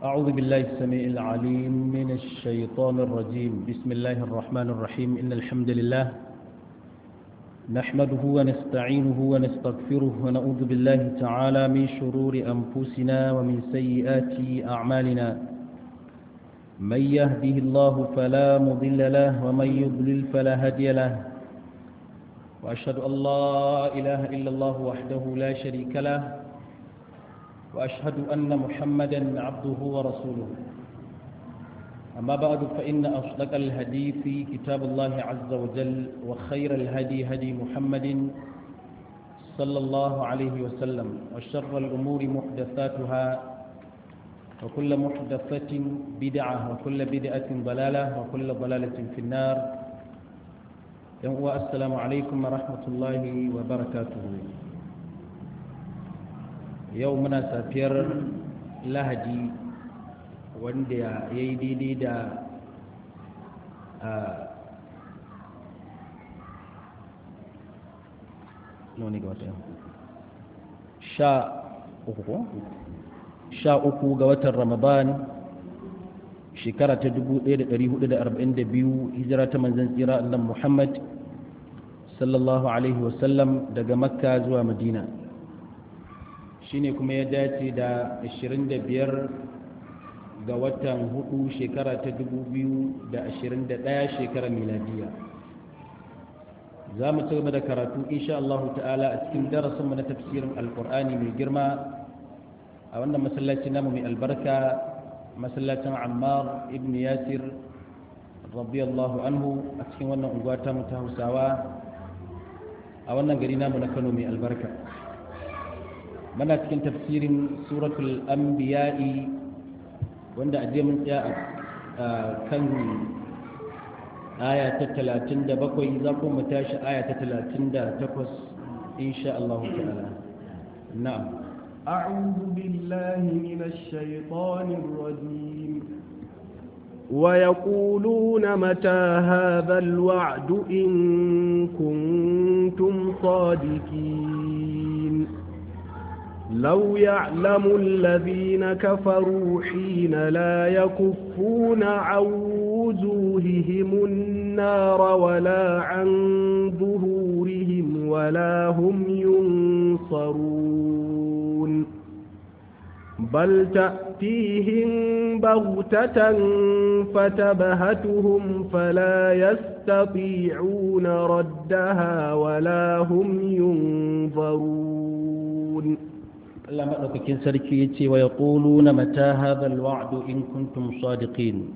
أعوذ بالله السميع العليم من الشيطان الرجيم بسم الله الرحمن الرحيم إن الحمد لله نحمده ونستعينه ونستغفره ونعوذ بالله تعالى من شرور أنفسنا ومن سيئات أعمالنا من يهده الله فلا مضل له ومن يضلل فلا هادي له وأشهد أن لا إله إلا الله وحده لا شريك له وأشهد أن محمدا عبده ورسوله أما بعد فإن أصدق الهدي في كتاب الله عز وجل وخير الهدي هدي محمد صلى الله عليه وسلم وشر الأمور محدثاتها وكل محدثة بدعة وكل بدعة ضلالة وكل ضلالة في النار السلام عليكم ورحمة الله وبركاته yau muna safiyar lahadi wanda ya yi daidai da noni ga wata sha uku ko? sha uku ga watan ramadan shekara ta 1442 hijira ta manzan tsira annan muhammad sallallahu alaihi wasallam daga makka zuwa madina shine kuma ya dace da 25 ga watan hudu shekara ta 2021 shekarar miladiya za mu ci gaba da karatu insha Allah ta'ala a cikin darasinmu na tafsirin alkur'ani mai girma a wannan masallaci namu mai albarka masallacin ammar ibn yasir radiyallahu anhu a cikin wannan unguwa ta mu ta hausawa a wannan gari namu na kano mai albarka muna cikin tafsirin suratul anbiya'i wanda a mun tsaya a kan aya ta talatin da bakwai za ku mu tashi aya ta talatin da takwas insha Allah ta'ala na'am أعوذ بالله من الشيطان الرجيم ويقولون متى هذا الوعد إن كنتم صادقين لو يعلم الذين كفروا حين لا يكفون عن وجوههم النار ولا عن ظهورهم ولا هم ينصرون بل تأتيهم بغتة فتبهتهم فلا يستطيعون ردها ولا هم ينظرون Allah maɗaukakin sarki ya ce wa ya ƙulu na mata hadal wa'adu in kuntum sadiqin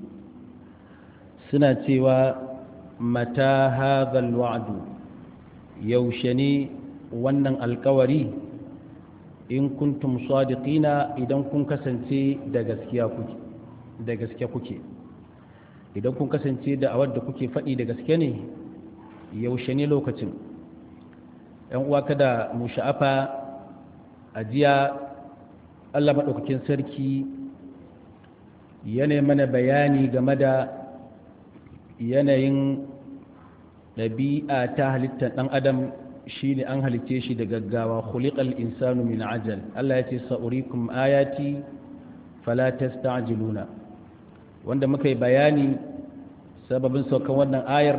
suna cewa mata hadal wa'adu yaushe ne wannan alkawari in kuntum sadiqina idan kun kasance da gaskiya kuke da gaske kuke idan kun kasance da awar da kuke faɗi da gaske ne yaushe ne lokacin ‘yan uwa kada mu sha'afa a jiya allah maɗaukakin sarki yana mana bayani game da yanayin ɗabi'a ta halittar ɗan adam shi ne an halitte shi da gaggawa khuliqal insanu min ajal allah ya ce sa'urikum ayati fala tasta'jiluna wanda muka yi bayani sababin saukan wannan ayar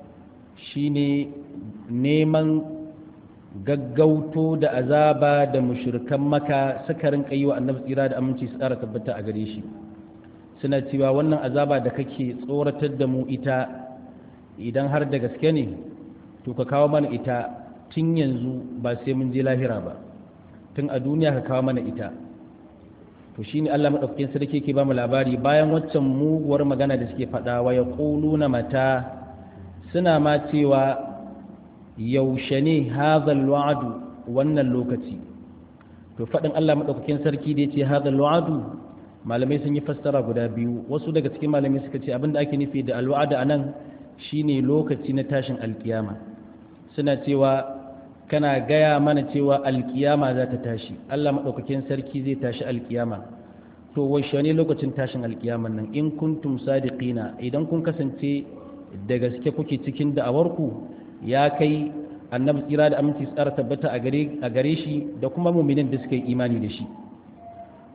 shine neman gaggauto da azaba da mushrikan maka suka rinka yi wa annabi tsira da aminci su tsara tabbata a gare shi suna cewa wannan azaba da kake tsoratar da mu ita idan har da gaske ne to ka kawo mana ita tun yanzu ba sai mun je lahira ba tun a duniya ka kawo mana ita to shine Allah madaukakin sarki ke ba mu labari bayan waccan muguwar magana da suke faɗa wa yaquluna mata suna ma cewa yaushe ne hazal wa'adu wannan lokaci to faɗin Allah maɗaukakin sarki da ya ce hazal wa'adu malamai sun yi fassara guda biyu wasu daga cikin malamai suka ce abinda ake nufi da alwa'ada a nan shine lokaci na tashin alkiyama suna cewa kana gaya mana cewa alkiyama za ta tashi Allah maɗaukakin sarki zai tashi alkiyama to washe ne lokacin tashin alkiyaman nan in kuntum sadiqina idan kun kasance da gaske kuke cikin da'awarku ya kai annabi tsira da aminci tsara tabbata a gare shi da kuma muminin da suka yi imani da shi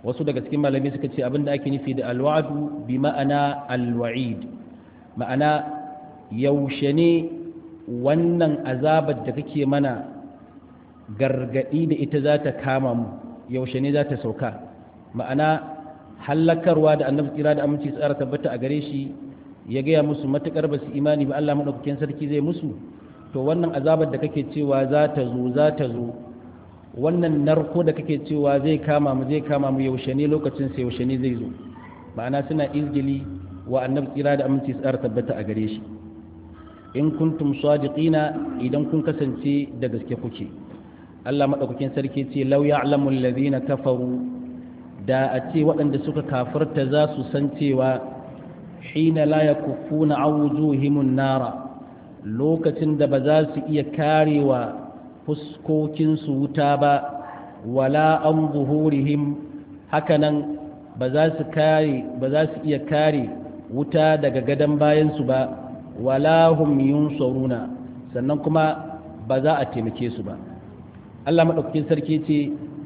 wasu daga cikin malamai suka ce abinda ake nufi da alwa'du bi ma'ana alwa'id ma'ana yaushe ne wannan azabar da kake mana gargadi da ita za ta kama mu yaushe ne za ta sauka ma'ana hallakarwa da annabi tsira da aminci tsara tabbata a gare shi ya gaya musu matukar ba su imani ba Allah madaukakin sarki zai musu to wannan azabar da kake cewa za ta zo za ta zo wannan narko da kake cewa zai kama mu zai kama mu yaushe ne lokacin sai yaushe ne zai zo ma'ana suna izgili wa annabi tsira da aminci tsara tabbata a gare shi in kuntum sadiqina idan kun kasance da gaske kuke Allah madaukakin sarki ce law ya'lamu alladhina kafaru da a ce waɗanda suka kafirta za su san cewa hina la yakuffuna awjuhimun nara lokacin da ba za su iya karewa fuskokinsu wuta ba wala an buhurihim hakanan ba za su kare ba za su iya kare wuta daga gadon bayansu ba wala hum yunsaruna sannan kuma ba za a taimake su ba Allah madaukakin sarki ce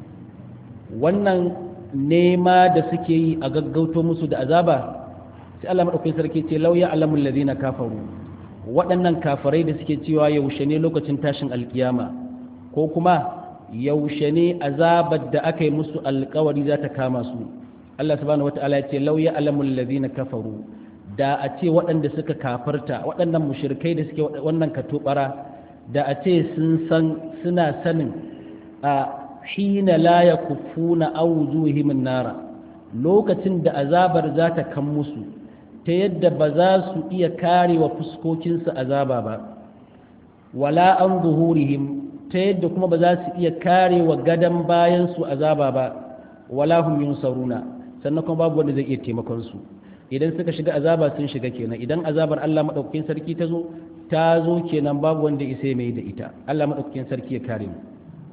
wannan nema da suke yi a gaggauto musu da azaba sai Allah madaukakin sarki ce lauya alamul ladina kafaru waɗannan kafarai da suke cewa yaushe ne lokacin tashin alkiyama ko kuma yaushe ne azabar da aka yi musu alkawari za ta kama su Allah subhanahu wata'ala ya ce lauya alamul ladina kafaru da a ce waɗanda suka kafarta waɗannan mushrikai da suke wannan katobara da a ce sun san suna sanin a hina la yakufuna awjuhim nara lokacin da azabar za ta kan musu ta yadda ba za su iya kare wa fuskokinsu azaba ba wala an zuhurihim ta yadda kuma ba za su iya kare wa gadon bayansu azaba ba wala hum yunsaruna sannan kuma babu wanda zai iya taimakon su idan suka shiga azaba sun shiga kenan idan azabar Allah madaukakin sarki ta zo ta zo kenan babu wanda isa mai da ita Allah madaukakin sarki ya kare mu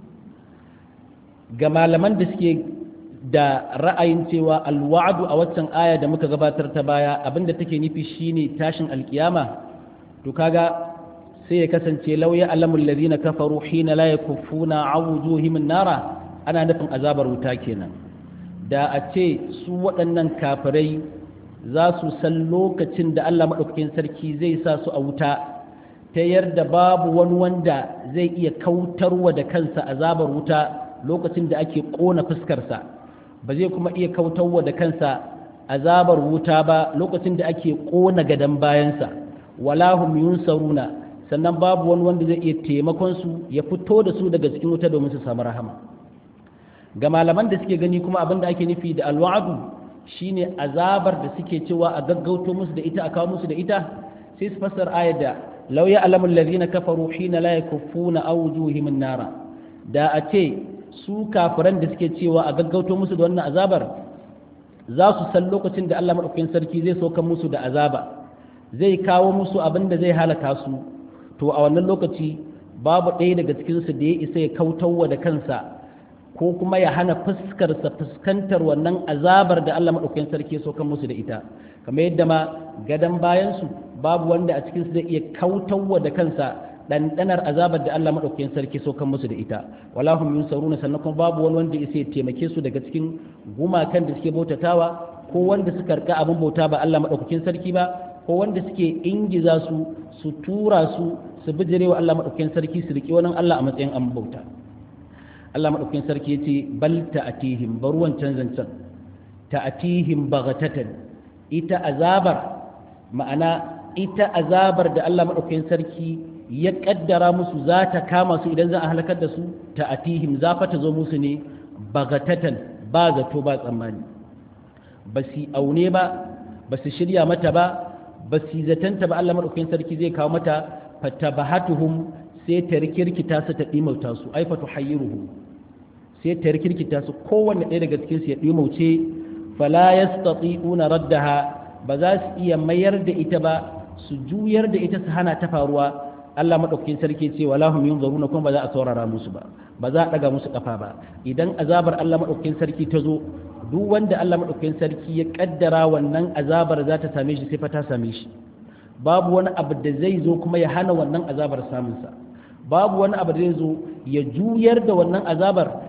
ga malaman da suke da ra'ayin cewa alwa'adu a waccan aya da muka gabatar ta baya abinda take nufi shine tashin alkiyama to kaga sai ya kasance lauya alamul ladina kafaru hina la yakuffuna awjuhim nara ana nufin azabar wuta kenan da a ce su waɗannan kafirai za su san lokacin da Allah maɗaukakin sarki zai sa su a wuta ta yarda babu wani wanda zai iya kautarwa da kansa azabar wuta lokacin da ake ƙona fuskarsa ba zai kuma iya kautarwa da kansa azabar wuta ba lokacin da ake ƙona gadon bayansa wala hum yunsaruna sannan babu wani wanda zai iya taimakon su ya fito da su daga cikin wuta domin su samu rahama ga malaman da suke gani kuma abin da ake nufi da alwa'adu shine azabar da suke cewa a gaggauto musu da ita a kawo musu da ita sai su fassara ayar da law ya'lamu alladhina kafaru hina la yakuffuna awjuhihim an-nara da a ce su kafiran da suke cewa a gaggauto musu da wannan azabar za su san lokacin da Allah madaukakin sarki zai sauka musu da azaba zai kawo musu abin da zai halaka su to a wannan lokaci babu ɗaya daga cikinsu da ya isa ya kautarwa da kansa ko kuma ya hana fuskarsa fuskantar wannan azabar da Allah maɗaukakin sarki so kan musu da ita kamar yadda ma gadon bayansu babu wanda a cikinsu zai iya kautarwa da kansa ɗanɗanar azabar da Allah maɗaukakin sarki so kan musu da ita wala hum yunsaruna sannan kuma babu wani wanda ya taimake su daga cikin gumakan da suke bautatawa ko wanda suka rika abin bauta ba Allah maɗaukakin sarki ba ko wanda suke ingiza su su tura su su bijire wa Allah maɗaukakin sarki su riƙe wani Allah a matsayin an bauta Allah maɗaukakin sarki ya ce bal ta'atihim bar wancan zancen ta'atihim baghatatan ita azabar ma'ana ita azabar da Allah maɗaukakin sarki ya kaddara musu za ta kama su idan za a halakar da su ta'atihim za fa ta zo musu ne baghatatan ba zato ba tsammani ba su aune ba ba su shirya mata ba ba su zatanta ba Allah maɗaukakin sarki zai kawo mata fatabahatuhum sai ta rikirkita su ta ɗimauta su ai fatu hayyiruhu sai ta rikirkita su kowanne ɗaya daga cikin su ya ɗimauce fala yastati'una raddaha ba za su iya mayar da ita ba su juyar da ita su hana ta faruwa Allah maɗaukakin sarki ce wala hum yunzaruna kuma ba za a saurara musu ba ba za a ɗaga musu ƙafa ba idan azabar Allah maɗaukakin sarki ta zo duk wanda Allah maɗaukakin sarki ya ƙaddara wannan azabar za ta same shi sai fa ta same shi babu wani abu da zai zo kuma ya hana wannan azabar samunsa babu wani abu da zai zo ya juyar da wannan azabar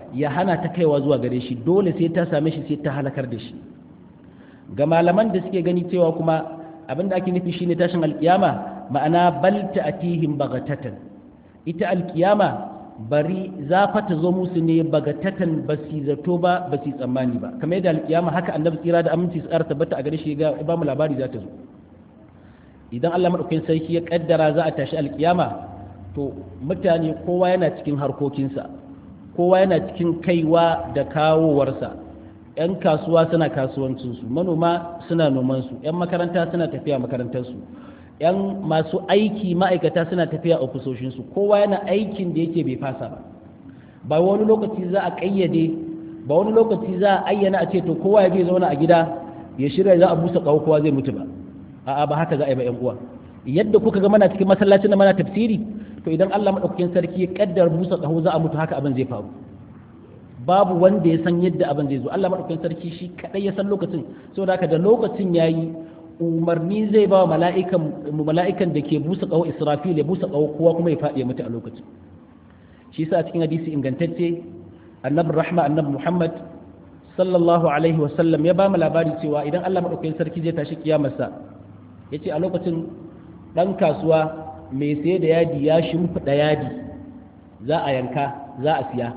ya hana ta kaiwa zuwa gare shi dole sai ta same shi sai ta halakar da shi ga malaman da suke gani cewa kuma abinda ake nufi shine tashin alkiyama ma'ana bal ta'tihim bagatatan ita alkiyama bari za fa ta zo musu ne bagatatan basi zato ba basi tsammani ba kamar yadda alkiyama haka annabi tsira da aminci su tabbata a gare shi ga ba mu labari za ta zo idan Allah madaukakin sarki ya kaddara za a tashi alkiyama to mutane kowa yana cikin harkokinsa kowa yana cikin kaiwa da kawowarsa 'yan kasuwa suna kasuwancinsu manoma suna nomansu 'yan makaranta suna tafiya makarantarsu 'yan masu aiki ma'aikata suna tafiya ofisoshinsu kowa yana aikin da yake bai fasa ba ba wani lokaci za a ƙayyade ba wani lokaci za a ayyana a ce to kowa ya je zauna a gida ya shirya za a busa ƙaho kowa zai mutu ba a'a ba haka za a yi ba 'yan uwa yadda kuka ga mana cikin masallacin da mana tafsiri to idan Allah madaukakin sarki ya kaddar busa ƙaho za a mutu haka abin zai faru babu wanda ya san yadda abin zai zo Allah madaukakin sarki shi kadai ya san lokacin saboda haka da lokacin yayi umarni zai ba mala'ikan mala'ikan da ke busa ƙaho Israfil ya busa ƙaho kowa kuma ya faɗi ya mutu a lokacin shi yasa a cikin hadisi ingantacce annabi rahma annabi Muhammad sallallahu alaihi wa sallam ya ba mu labari cewa idan Allah madaukakin sarki zai tashi kiyamarsa yace a lokacin dan kasuwa mai sai da yadi ya shimfiɗa yadi za a yanka za a siya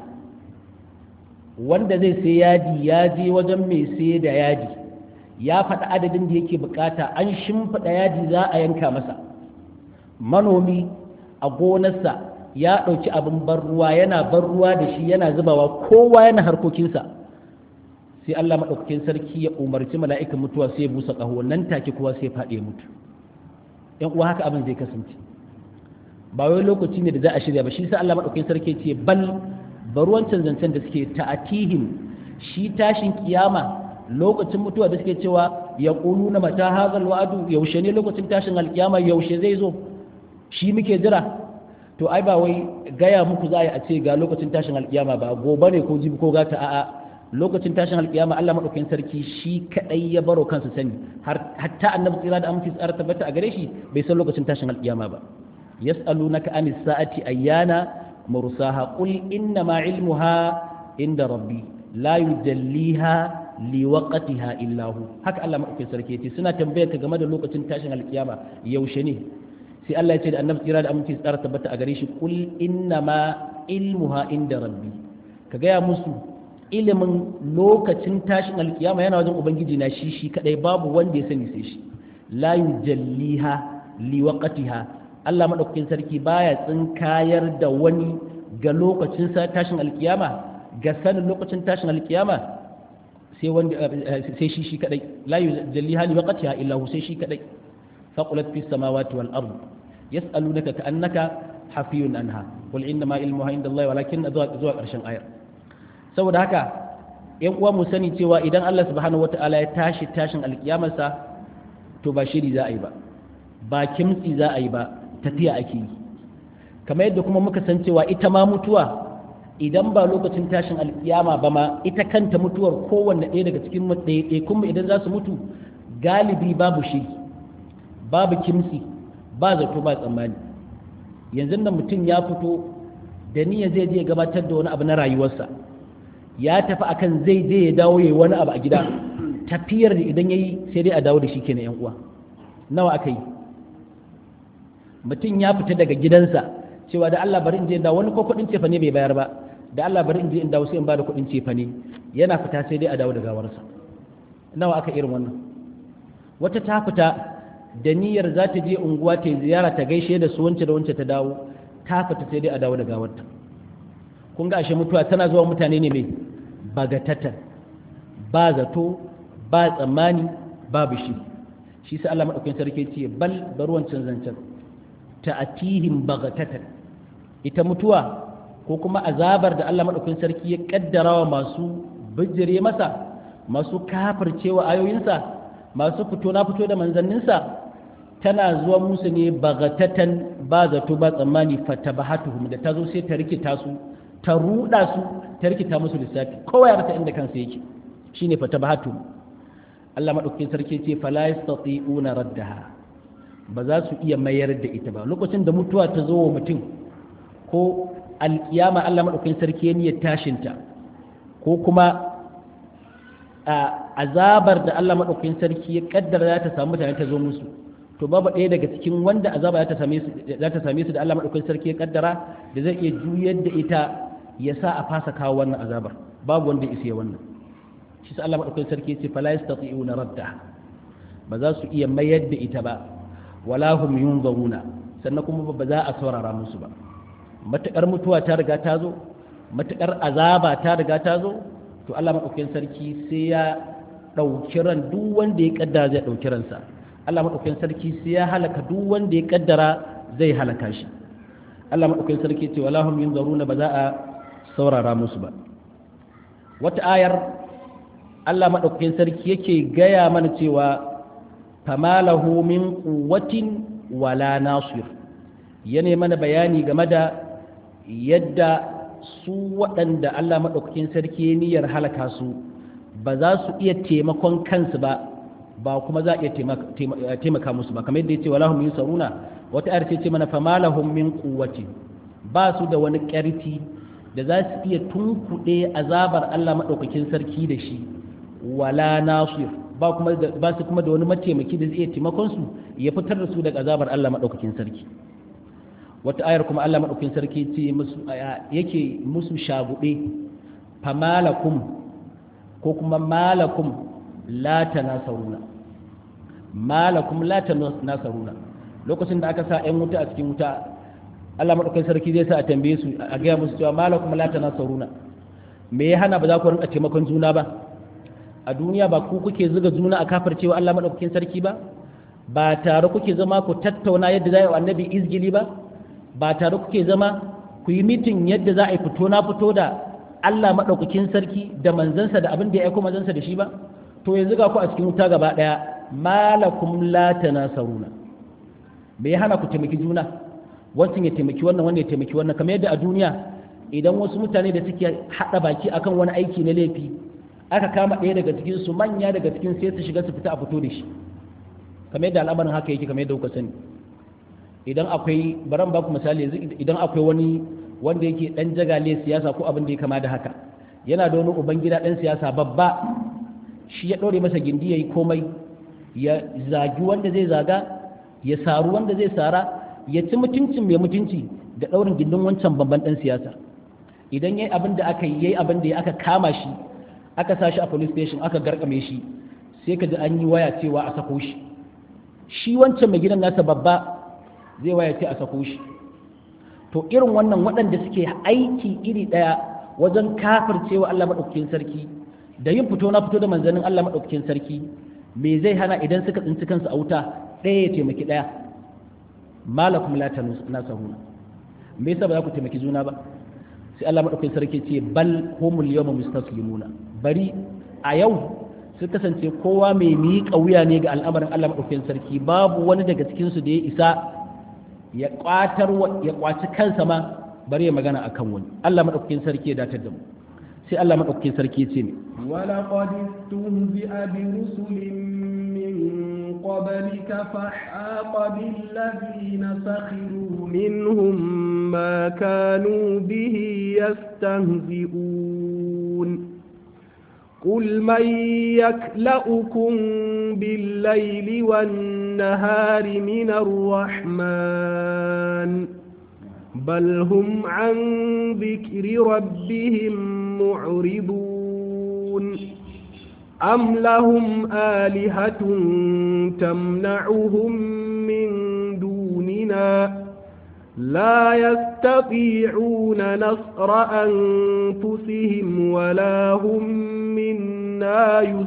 wanda zai sai yadi ya je wajen mai sai da yadi ya faɗi adadin da yake bukata an shimfiɗa yadi za a yanka masa manomi a gonarsa ya ɗauki abin ban ruwa yana ban ruwa da shi yana zubawa kowa yana harkokinsa sai Allah maɗaukakin sarki ya umarci mala'ikan mutuwa sai ya busa ƙaho nan take kowa sai faɗi ya mutu ‘yan uwa haka abin zai kasance ba wai lokaci ne da za a shirya ba shi sa Allah maɗaukakin sarki ce bal baruwancin zancen da suke ta'atihim shi tashin kiyama lokacin mutuwa da suke cewa ya ƙunu na mata hazal wa'adu yaushe ne lokacin tashin alkiyama yaushe zai zo shi muke jira to ai ba wai gaya muku za a yi a ce ga lokacin tashin alkiyama ba gobe ne ko jibi ko gata a'a lokacin tashin alkiyama Allah madaukakin sarki shi kadai ya baro kansa sani hatta annabi tsira da aminci tsara tabbata a gare shi bai san lokacin tashin alkiyama ba yas'alunaka anis sa'ati ayyana mursaha qul inna ma ilmuha inda rabbi la yujalliha liwaqtiha illa hu haka Allah madaukakin sarki yace suna tambayar ka game da lokacin tashin alkiyama yaushe ne sai Allah ya ce da annabi tsira da aminci tsara tabbata a gare shi qul inna ma ilmuha inda rabbi ka gaya musu ilimin lokacin tashin alkiyama yana wajen ubangiji na shi shi kadai babu wanda ya sani sai shi la yujalliha liwaqtiha Allah madaukakin sarki baya tsinkayar da wani ga lokacin tashin alkiyama ga sanin lokacin tashin alkiyama sai wanda sai shi shi kadai la yujalliha liwaqtiha illa hu sai shi kadai faqulat fis samawati wal ard yas'alunaka ka'annaka hafiyun anha qul inna ma ilmuha inda Allah walakin zuwa karshen ayar saboda haka yan uwa mu sani cewa idan Allah subhanahu wataala ya tashi tashin alkiyamarsa to ba shiri za a yi ba ba kimtsi za a yi ba tafiya ake yi kamar yadda kuma muka san cewa ita ma mutuwa idan ba lokacin tashin alkiyama ba ma ita kanta mutuwar kowanne ɗaya daga cikin ɗaiɗaikun idan za su mutu galibi babu shiri babu kimtsi ba zato ba tsammani yanzu nan mutum ya fito da niyya zai je gabatar da wani abu na rayuwarsa ya tafi akan zai je ya dawo yayi wani abu a gida tafiyar da idan yayi sai dai a dawo da shi kenan yan uwa nawa aka yi mutum ya fita daga gidansa cewa da Allah bari in je da wani ko kudin cefa ne bai bayar ba da Allah bari in je in dawo sai in bada kudin cefa ne yana fita sai dai a dawo da gawarsa nawa aka irin wannan wata ta fita da niyyar za ta je unguwa ta ziyara ta gaishe da su wance da wance ta dawo ta fita sai dai a dawo da gawarta kun ga ashe mutuwa tana zuwa mutane ne mai bagatatan ba zato ba tsammani babu shi shi sai Allah madaukakin sarki ce bal baruwancin zancen ta'atihim bagatatan ita mutuwa ko kuma azabar da Allah madaukakin sarki ya kaddara wa masu bijire masa masu kafircewa ayoyinsa masu fito na fito da manzanninsa tana zuwa musu ne bagatatan ba zato ba tsammani fatabahatuhum da ta zo sai ta rikita su ta ruda su ta rikita musu lissafi kowa ya rasa inda kansa yake shine fatabahatuhum Allah madaukakin sarki ce fala yastati'una raddaha ba za su iya mayar da ita ba lokacin da mutuwa ta zo wa mutum ko alkiyama Allah madaukakin sarki ya niyyar tashinta ko kuma azabar da Allah maɗaukakin sarki ya kaddara za ta samu mutane ta zo musu to babu ɗaya daga cikin wanda azaba za ta same su da Allah maɗaukakin sarki ya kaddara da zai iya juyar da ita ya sa a fasa kawo wannan azabar babu wanda ya isa wannan shi sa Allah maɗaukakin sarki ya ce fala yastati'una radda ba za su iya mayar da ita ba wala hum yunzaruna sannan kuma ba za a saurara musu ba matakar mutuwa ta riga ta zo matakar azaba ta riga ta zo to Allah maɗaukakin sarki sai ya ɗauki ran duk wanda ya kaddara zai ɗauki ransa Allah maɗaukakin sarki sai ya halaka duk wanda ya kaddara zai halaka shi Allah maɗaukakin sarki ce wala hum yunzaruna ba za a saurara musu ba wata ayar Allah maɗaukakin sarki yake gaya mana cewa famalahu min quwwatin wala nasir yana mana bayani game da yadda su waɗanda Allah maɗaukakin sarki niyyar halaka su ba za su iya taimakon kansu ba ba kuma za a iya taimaka musu ba kamar yadda ya ce wala hum yusaruna wata ayar ce mana famalahum min quwwati ba su da wani ƙarfi da za su iya tunkuɗe azabar Allah maɗaukakin sarki da shi wala nasir ba kuma ba su kuma da wani mataimaki da zai iya taimakon su ya fitar da su daga azabar Allah maɗaukakin sarki wata ayar kuma Allah maɗaukakin sarki ce musu yake musu shaguɗe famalakum ko kuma malakum la tanasaruna malakum la tanasaruna lokacin da aka sa ƴan wuta a cikin wuta Allah madaukakin sarki zai sa a tambaye su a gaya musu cewa malakum la tanasaruna me ya hana ba za ku rinka taimakon juna ba a duniya ba ku kuke zuga juna a kafar cewa Allah madaukakin sarki ba ba tare kuke zama ku tattauna yadda za a yi annabi izgili ba ba tare kuke zama ku yi mitin yadda za a yi fito na fito da Allah madaukakin sarki da manzansa da abin da ya aiko manzansa da shi ba to yanzu ga ku a cikin wuta gaba daya malakum la tanasaruna me ya hana ku taimaki juna wancan ya taimaki wannan wannan ya taimaki wannan kamar yadda a duniya idan wasu mutane da suke hada baki akan wani aiki na laifi aka kama ɗaya daga cikin su manya daga cikin sai su shiga su fita a fito da shi kamar yadda al'amarin haka yake kamar yadda kuka sani idan akwai baran baku misali yanzu idan akwai wani wanda yake dan jagale siyasa ko abin da ya kama da haka yana da wani ubangida dan siyasa babba shi ya ɗore masa gindi ya yi komai ya zagi wanda zai zaga ya saru wanda zai sara ya ci mutuncin mai mutunci da ɗaurin gindin wancan babban ɗan siyasa idan ya yi abin da aka yi ya yi abin da ya aka kama shi aka sa shi a police station aka garkame shi sai ka ji an yi waya cewa a sako shi shi wancan mai gidan nasa babba zai waya ce a sako shi to irin wannan waɗanda suke aiki iri ɗaya wajen kafircewa Allah maɗaukakin sarki da yin fito na fito da manzannin Allah maɗaukakin sarki me zai hana idan suka tsinci kansu a wuta ɗaya ya taimaki ɗaya malakum la tanasaruna me yasa ba za ku taimaki juna ba sai Allah maɗaukakin sarki ce bal humul yawma mustaslimuna bari a yau su kasance kowa mai miƙa wuya ne ga al'amarin Allah maɗaukakin sarki babu wani daga cikin su da ya isa ya kwatar ya kwaci kansa ma bari ya magana akan wani Allah maɗaukakin sarki ya datar da mu sai Allah maɗaukakin sarki ce ne. ولقد استهزئ برسل من قبلك فحاق بالذين سخروا منهم ما كانوا به يستهزئون قل من يكلأكم بالليل والنهار من الرحمن بل هم عن ذكر ربهم معرضون أم لهم آلهة تمنعهم من دوننا لا يستطيعون نصر أنفسهم ولا هم منا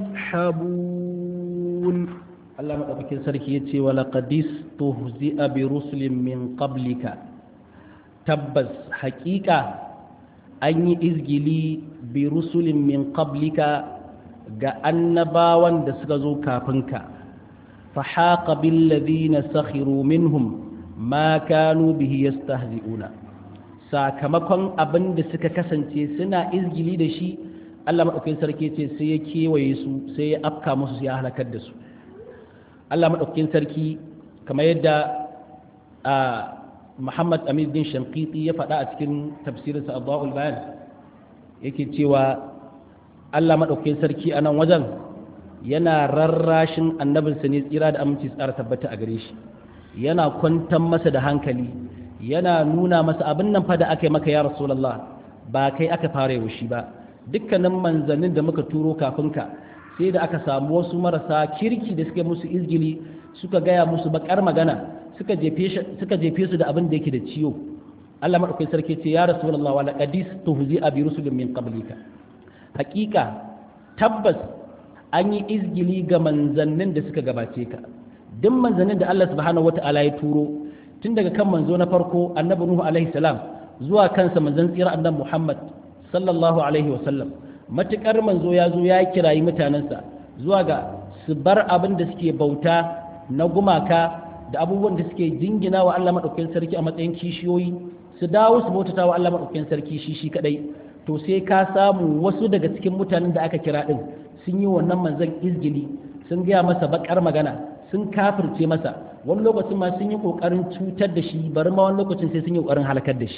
يسحبون الله مدفكين سركي ولقد استهزئ برسل من قبلك tabbas hakika an yi izgili bi rusulin min qablika ga annabawan da suka zo kafinka fa haqa bil ladina sakhiru minhum ma kanu bihi yastahzi'una sakamakon abin da suka kasance suna izgili da shi Allah madaukakin sarki ce sai ya kewaye su sai ya afka musu sai ya halakar da su Allah madaukakin sarki kamar yadda a Muhammad Amin bin Shankiti ya faɗa a cikin tafsirinsa Adwa'ul Bayan yake cewa Allah maɗaukakin sarki a nan wajen yana rarrashin annabinsa ne tsira da aminci tsara tabbata a gare shi yana kwantar masa da hankali yana nuna masa abin nan fa da aka yi maka ya rasulallah ba kai aka fara yau shi ba dukkanin manzannin da muka turo kafin ka sai da aka samu wasu marasa kirki da suka musu izgili suka gaya musu bakar magana suka jefe su da abin da yake da ciwo Allah madaukakin sarki ce ya rasulullah wala qadis tuhzi abi rusulin min qablika hakika tabbas an yi izgili ga manzannin da suka gabace ka duk manzannin da Allah subhanahu wataala ya turo tun daga kan manzo na farko annabi nuhu alaihi salam zuwa kansa manzon tsira annabi muhammad sallallahu alaihi wasallam matukar manzo ya zo ya kirayi mutanensa zuwa ga su bar abin da suke bauta na gumaka da abubuwan da suke jingina wa Allah maɗaukakin sarki a matsayin kishiyoyi su dawo su bautata wa Allah maɗaukakin sarki shi shi kadai to sai ka samu wasu daga cikin mutanen da aka kira din sun yi wannan manzon izgili sun gaya masa bakar magana sun kafirce masa wani lokacin ma sun yi kokarin cutar da shi bari ma wani lokacin sai sun yi kokarin halakar da shi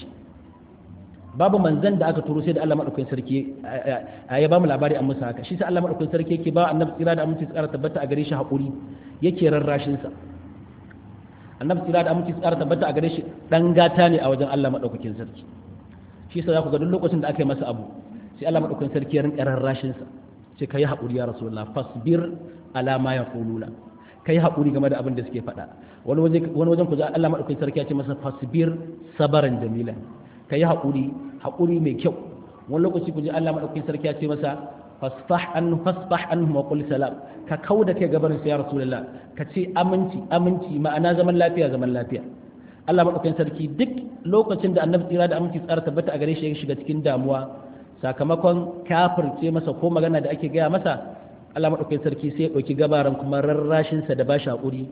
babu manzan da aka turo sai da Allah madaukakin sarki ya ba mu labari an musa haka shi sai Allah madaukakin sarki yake ba annabi tsira da aminci tsara tabbata a gare shi hakuri yake rarrashin sa annabi tsira da aminci tsara tabbata a gare shi dan gata ne a wajen Allah madaukakin sarki shi sai za ku ga duk lokacin da aka yi masa abu sai Allah madaukakin sarki ya rinka rarrashin sa sai kai hakuri ya rasulullah fasbir ala ma yaquluna kai hakuri game da abin da suke faɗa wani waje wani wajen ku Allah madaukakin sarki ya ce masa fasbir sabaran jamila ka yi haƙuri haƙuri mai kyau wani lokaci ku ji Allah maɗaukakin sarki ya ce masa fasfah an fasfah an wa qul salam ka kauda kai gabarin sa ya rasulullah ka ce aminci aminci ma'ana zaman lafiya zaman lafiya Allah maɗaukakin sarki duk lokacin da annabi tsira da aminci tsara tabbata a gare shi ya shiga cikin damuwa sakamakon kafirce masa ko magana da ake gaya masa Allah maɗaukakin sarki sai ya ɗauki gabaran kuma rarrashinsa da ba shi haƙuri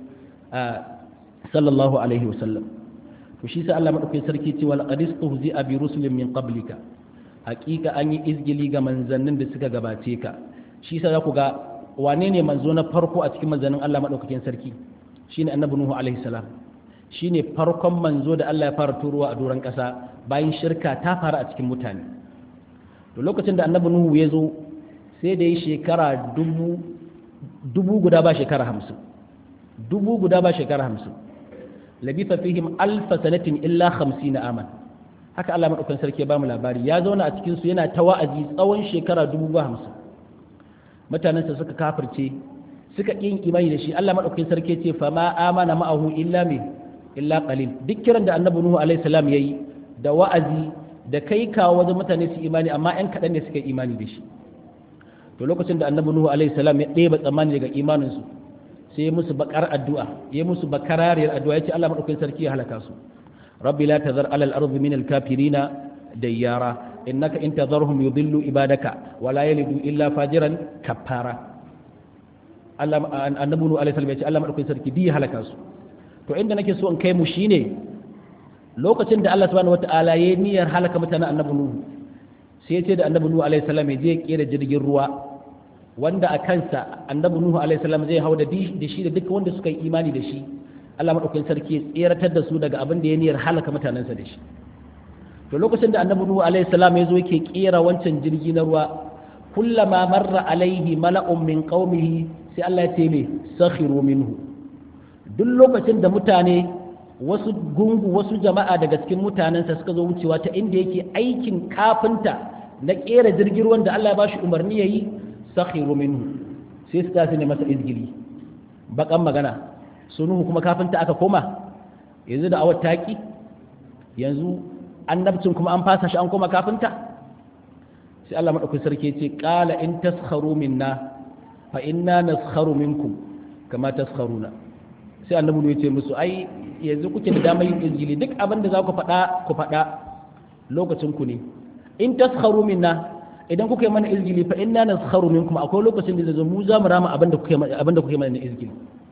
sallallahu alaihi wasallam to shi sai Allah madaukakin sarki ce wal qadis tuhzi bi rusulin min qablika haqiqa an yi izgili ga manzannin da suka gabace ka shi sai ku ga wane ne manzo na farko a cikin manzannin Allah madaukakin sarki shine annabi nuhu alaihi salam shine farkon manzo da Allah ya fara turowa a doron kasa bayan shirka ta fara a cikin mutane to lokacin da annabi nuhu ya zo sai da yi shekara dubu dubu guda ba shekara hamsin dubu guda ba shekara hamsin labitha fihim alfa sanatin illa na aman haka Allah madaukakin sarki ya bamu labari ya zauna a cikin su yana ta wa'azi tsawon shekara dubu ba hamsin mutanen sa suka kafirce suka yin imani da shi Allah madaukakin sarki ce fa ma amana ma'ahu illa me illa qalil duk kiran da annabi nuhu alaihi salam yayi da wa'azi da kai kawo wajen mutane su imani amma yan kaɗan ne suka yi imani da shi to lokacin da annabi nuhu alaihi salam ya ɗeba tsammani daga imanin su sai musu bakar addu'a ya musu bakarariyar addu'a yace Allah madaukakin sarki ya halaka su rabbi la tazar alal ardi min al kafirina dayyara innaka in tazarhum yudillu ibadaka wa la yalidu illa fajiran kafara Allah annabi nu alaihi salam yace Allah madaukakin sarki bi halaka su to inda nake so in kai mu shine lokacin da Allah subhanahu wataala ya niyyar halaka mutanen annabi nuhu sai ya ce da annabi nuhu alaihi salam ya je ya kera jirgin ruwa wanda a kansa annabi nuhu alaihi salam zai hau da da shi da duka wanda suka yi imani da shi Allah madaukakin sarki ya tseratar da su daga abin da ya niyyar halaka mutanensa da shi to lokacin da annabi nuhu alaihi salam ya zo yake kera wancan jirgi na ruwa kullama marra alaihi mala'un min qaumihi sai Allah ya ce me sakhiru minhu duk lokacin da mutane wasu gungu wasu jama'a daga cikin mutanensa suka zo wucewa ta inda yake aikin kafinta na kera jirgin ruwan da Allah ya bashi umarni yayi sakhiru minhu sai su tashi ne masa izgili bakan magana sunuhu kuma kafinta aka koma yanzu da awar taki yanzu annabcin kuma an fasa shi an koma kafinta sai Allah madaukakin sarki ce qala in taskharu minna fa inna naskharu minkum kama taskharuna sai annabi ya ce musu ai yanzu kuke da damar yin izgili duk abin da za ku faɗa ku faɗa lokacin ku ne in taskharu minna idan kuka yi mana izgili fa inna naskharu minkum akwai lokacin da zai mu za mu rama abin da kuke abin da kuke mana izgili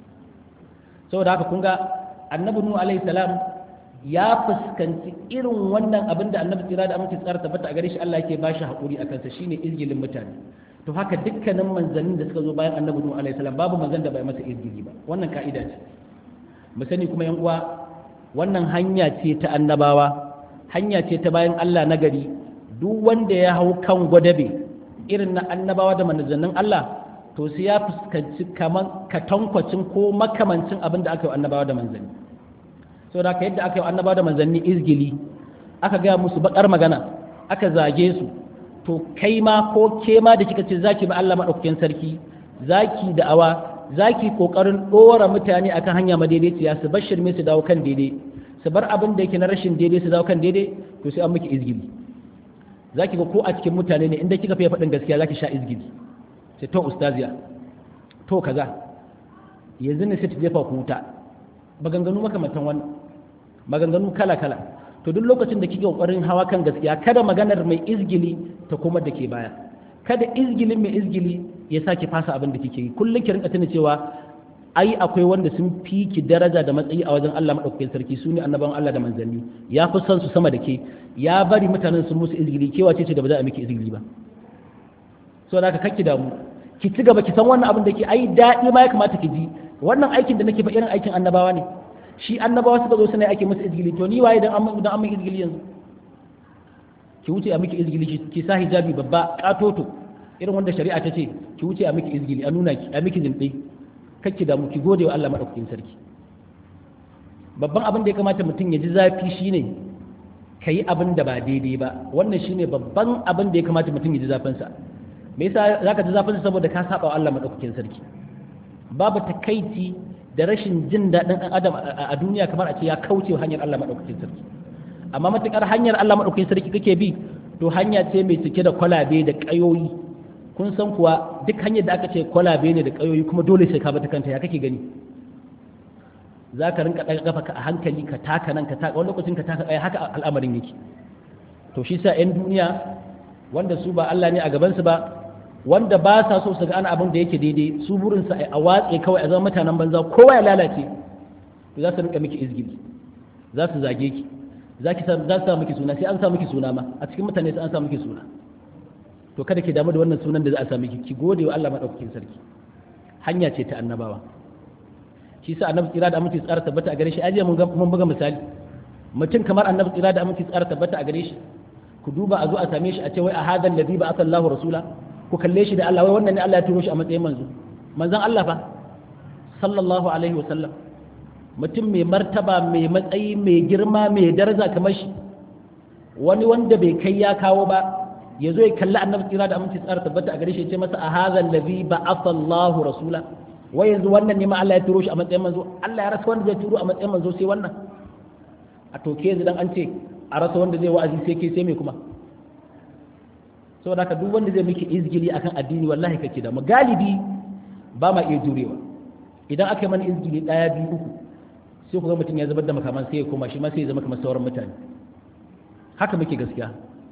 saboda haka kun ga annabi nuhu alaihi salam ya fuskanci irin wannan abin da annabi tsira da aminci tsara tabbata a gare shi Allah yake bashi hakuri a kansa shine izgilin mutane to haka dukkanin manzannin da suka zo bayan annabi nuhu alaihi salam babu manzan da bai masa izgili ba wannan ka'ida ce mu sani kuma yan uwa wannan hanya ce ta annabawa hanya ce ta bayan Allah na gari duk wanda ya hau kan gwadabe irin na annabawa da manzannin Allah to sai ya fuskanci kaman katankwacin ko makamancin abin da aka yi annabawa da manzanni so da ka yadda aka yi annabawa da manzanni izgili aka gaya musu bakar magana aka zage su to kai ma ko ke ma da kika ce zaki ba Allah madaukakin sarki zaki da awa zaki kokarin dora mutane akan hanya madaidaiciya su bar shirme su dawo kan daidai su bar abin da yake na rashin daidai su dawo kan daidai to sai an miki izgili zaki ga ko a cikin mutane ne inda kika fiye faɗin gaskiya zaki sha izgili sai to ustaziya to kaza yanzu ne sai ta jefa ku wuta maganganu makamantan wannan maganganu kala kala to duk lokacin da kike kokarin hawa kan gaskiya kada maganar mai izgili ta kuma da ke baya kada izgilin mai izgili ya sake fasa abin da kike yi kullum ki rinka tuna cewa ai akwai wanda sun fi ki daraja da matsayi a wajen Allah madaukakin sarki su ne annabawan Allah da manzanni ya fi son su sama da ke ya bari mutanen sun musu izgili kewa ce ce da ba za a miki izgili ba so da haka kakki damu ki ci gaba ki san wannan abin da ke ai daɗi ma ya kamata ki ji wannan aikin da nake fa irin aikin annabawa ne shi annabawa suka zo suna ake musu izgili to ni waye dan an dan an izgili yanzu ki wuce a miki izgili ki sa hijabi babba katoto irin wanda shari'a ta ce ki wuce a miki izgili a nuna ki a miki zinde kake da mu ki gode wa Allah madaukakin sarki babban abin da ya kamata mutum ya ji zafi shine kayi abin da ba daidai ba wannan shine babban abin da ya kamata mutum ya ji zafin sa me yasa zaka ji zafin sa saboda ka saba wa Allah madaukakin sarki babu takaici da rashin jin daɗin ɗan adam a duniya kamar a ce ya kauce hanyar Allah madaukakin sarki amma matukar hanyar Allah madaukakin sarki kake bi to hanya ce mai cike da kwalabe da ƙayoyi kun san kuwa duk hanyar da aka ce kwalabe ne da ƙayoyi kuma dole sai ka bata kanta ya kake gani za ka rinka ɗaga kafa a hankali ka taka nan ka taka wani lokacin ka taka haka al'amarin yake to shi sa 'yan duniya wanda su ba Allah ne a gabansu ba wanda ba sa so su ga ana abin da yake daidai su burinsa a watse kawai a zama mutanen banza kowa ya lalace to za su rinka miki izgili za su zage ki za ki za su sa miki suna sai an sa miki suna ma a cikin mutane sai an sa miki suna to kada ki damu da wannan sunan da za a sa miki ki gode wa Allah madaukakin sarki hanya ce ta annabawa shi sa annabi tsira da aminci tsara tabbata a gare shi ajiya mun mun buga misali mutum kamar annabi tsira da aminci tsara tabbata a gare shi ku duba a zo a same shi a ce wai a hadan ladhi ba asallahu rasula ku kalle shi da Allah wai wannan ne Allah ya turo shi a matsayin manzo manzon Allah fa sallallahu alaihi wa sallam mutum mai martaba mai matsayi mai girma mai daraja kamar shi wani wanda bai kai ya kawo ba ya zo ya kalli annabi tsira da aminci tsara tabbata a gare shi ya ce masa a hadha allazi ba'atha Allahu rasula wai yanzu wannan ne ma Allah ya turo shi a matsayin manzo Allah ya rasa wanda zai turo a matsayin manzo sai wannan a toke yanzu dan an ce a rasa wanda zai wa'azi sai ke sai me kuma saboda haka duk wanda zai miki izgili akan addini wallahi kake da mu galibi ba ma iya jurewa idan aka yi mana izgili daya biyu uku sai ku ga mutum ya zubar da makaman sai ya koma shi ma sai ya zama kamar sauran mutane haka muke gaskiya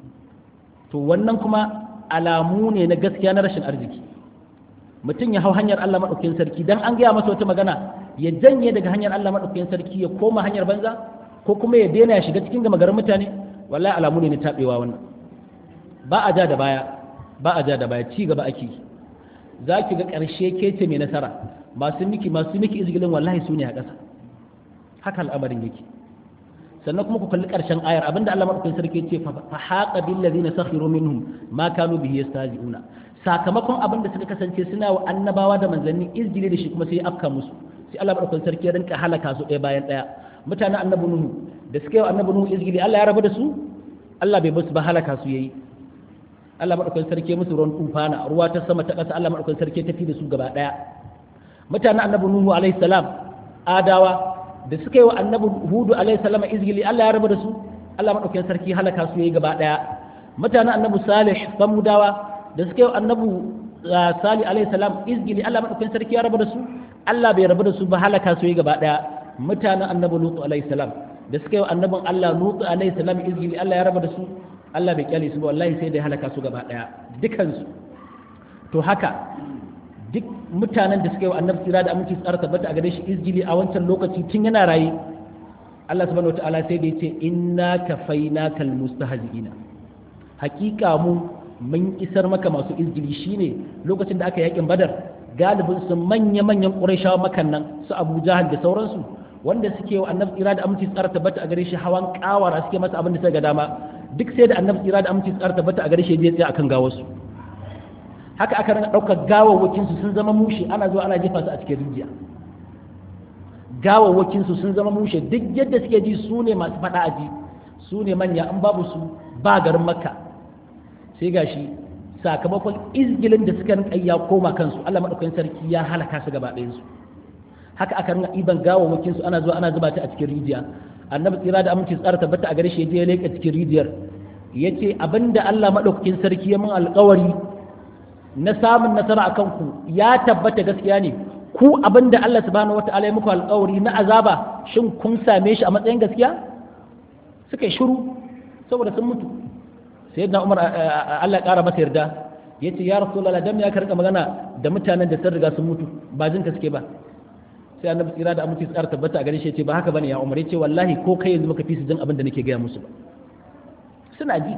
to wannan kuma alamu ne na gaskiya na rashin arziki mutum ya hau hanyar Allah maɗaukakin sarki dan an gaya masa wata magana ya janye daga hanyar Allah maɗaukakin sarki ya koma hanyar banza ko kuma ya daina ya shiga cikin gama garin mutane wallahi alamu ne na taɓewa wannan ba a ja da baya ba a ja da baya ci gaba ake za ki ga ƙarshe kece mai nasara masu miki masu miki izgilin wallahi su ne a ƙasa haka al'amarin yake sannan kuma ku kalli ƙarshen ayar abinda Allah madaukakin sarki ce fa haqa bil ladina sakhiru minhum ma kanu bihi yastahzi'una sakamakon abin da suka kasance suna wa annabawa da manzanni izgili da shi kuma sai afka musu sai Allah madaukakin sarki ya rinka halaka su ɗaya bayan ɗaya mutanen annabi nuhu da suka yi wa annabi nuhu izgili Allah ya rabu da su Allah bai basu ba halaka su yayi Allah madaukakin sarki musu ruwan tufana ruwa ta sama ta ƙasa Allah madaukakin sarki tafi da su gaba ɗaya mutanen annabi nuhu alaihi salam adawa da suka yi wa annabi hudu alaihi salam izgili Allah ya rabu da su Allah madaukakin sarki halaka su yayi gaba ɗaya mutanen annabi salih samudawa da suka yi wa annabi salih alaihi salam izgili Allah madaukakin sarki ya rabu da su Allah bai rabu da su ba halaka su yayi gaba ɗaya mutanen annabi lutu alaihi salam da suka yi wa annabin Allah lutu alaihi salam izgili Allah ya rabu da su Allah bai kyale su ba wallahi sai da ya halaka su gaba daya dukansu to haka duk mutanen da suka yi wa annabi tsira da aminci tsara tabbata a gare shi izgili a wancan lokaci tun yana raye Allah subhanahu wataala sai da yace inna kafainaka almustahzi'ina hakika mu mun isar maka masu izgili shine lokacin da aka yakin badar galibin su manya manyan qurayshawa makan nan su Abu Jahal da sauransu wanda suke wa annabi tsira da aminci tsara tabbata a gare shi hawan kawara suke masa abin da suka ga dama duk sai da annabi tsira da aminci tsara tabbata a gare shi zai tsaya akan gawarsu haka aka rinka ɗaukar gawawwakinsu sun zama mushe ana zuwa ana jefa su a cikin rijiya gawawwakinsu sun zama mushe duk yadda suke ji su ne masu faɗa a ji su ne manya in babu su ba garin makka sai gashi sakamakon izgilin da suka rinka ya koma kansu Allah madaukakin sarki ya halaka su gaba ɗayan su haka aka rinka iban gawawwakin su ana zuwa ana zuba ta a cikin rijiya annabi tsira da aminci tsara tabbata a gare shi ya je ya leka cikin rijiyar yace abinda Allah madaukakin sarki ya min alƙawari na samun nasara akan ku ya tabbata gaskiya ne ku abinda Allah subhanahu wataala ya muku alƙawari na azaba shin kun same shi a matsayin gaskiya suka yi shiru saboda sun mutu sayyidina Umar Allah ya ƙara masa yarda yace ya rasulullah dan ya karka magana da mutanen da sun riga sun mutu ba jin ka suke ba sai annabi tsira da aminci tsara tabbata a gare shi yace ba haka bane ya Umar yace wallahi ko kai yanzu baka fi su jin abin da nake gaya musu ba suna ji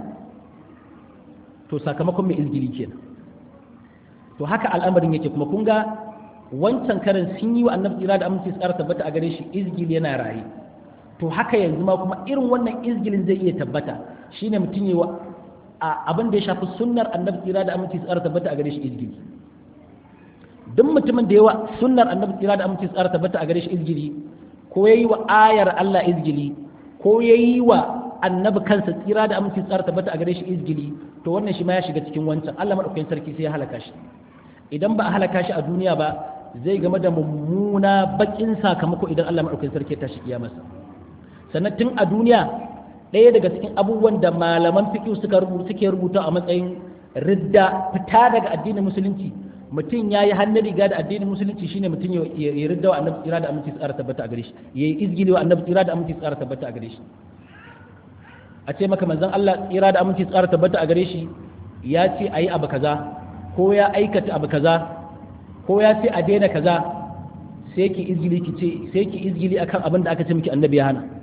to sakamakon mai izgili kenan to haka al'amarin yake kuma kun ga wancan karin sun yi wa annabi tsira da aminci tsara tabbata a gare shi izgili yana raye to haka yanzu ma kuma irin wannan izgilin zai iya tabbata shine mutum yi wa abin da ya shafi sunnar annabi tsira da aminci tsara tabbata a gare shi izgili duk mutumin da yawa sunnar annabi tsira da aminci tsara tabbata a gare shi izgili ko yayi wa ayar Allah izgili ko yayi wa annabi kansa tsira da aminci tsara tabbata a gare shi izgili to wannan shi ma ya shiga cikin wancan Allah madaukakin sarki sai ya halaka shi idan ba a halaka shi a duniya ba zai game da mummuna bakin sakamako idan Allah madaukakin sarki ya tashi kiyamarsa sannan tun a duniya ɗaya daga cikin abubuwan da malaman fiƙi suka rubuta suke rubuta a matsayin ridda fita daga addinin musulunci mutum ya yi hannun riga da addinin musulunci shine mutum ya ridda wa annabi tsira da aminci tsara tabbata a gare shi ya yi izgili wa annabi tsira da aminci tsara tabbata a gare shi a ce maka manzon Allah tsira da aminci tsara tabbata a gare shi ya ce a yi abu kaza ko ya aikata abu kaza ko ya ce a daina kaza sai ki izgili ki ce sai ki izgili akan abin da aka ce miki annabi ya hana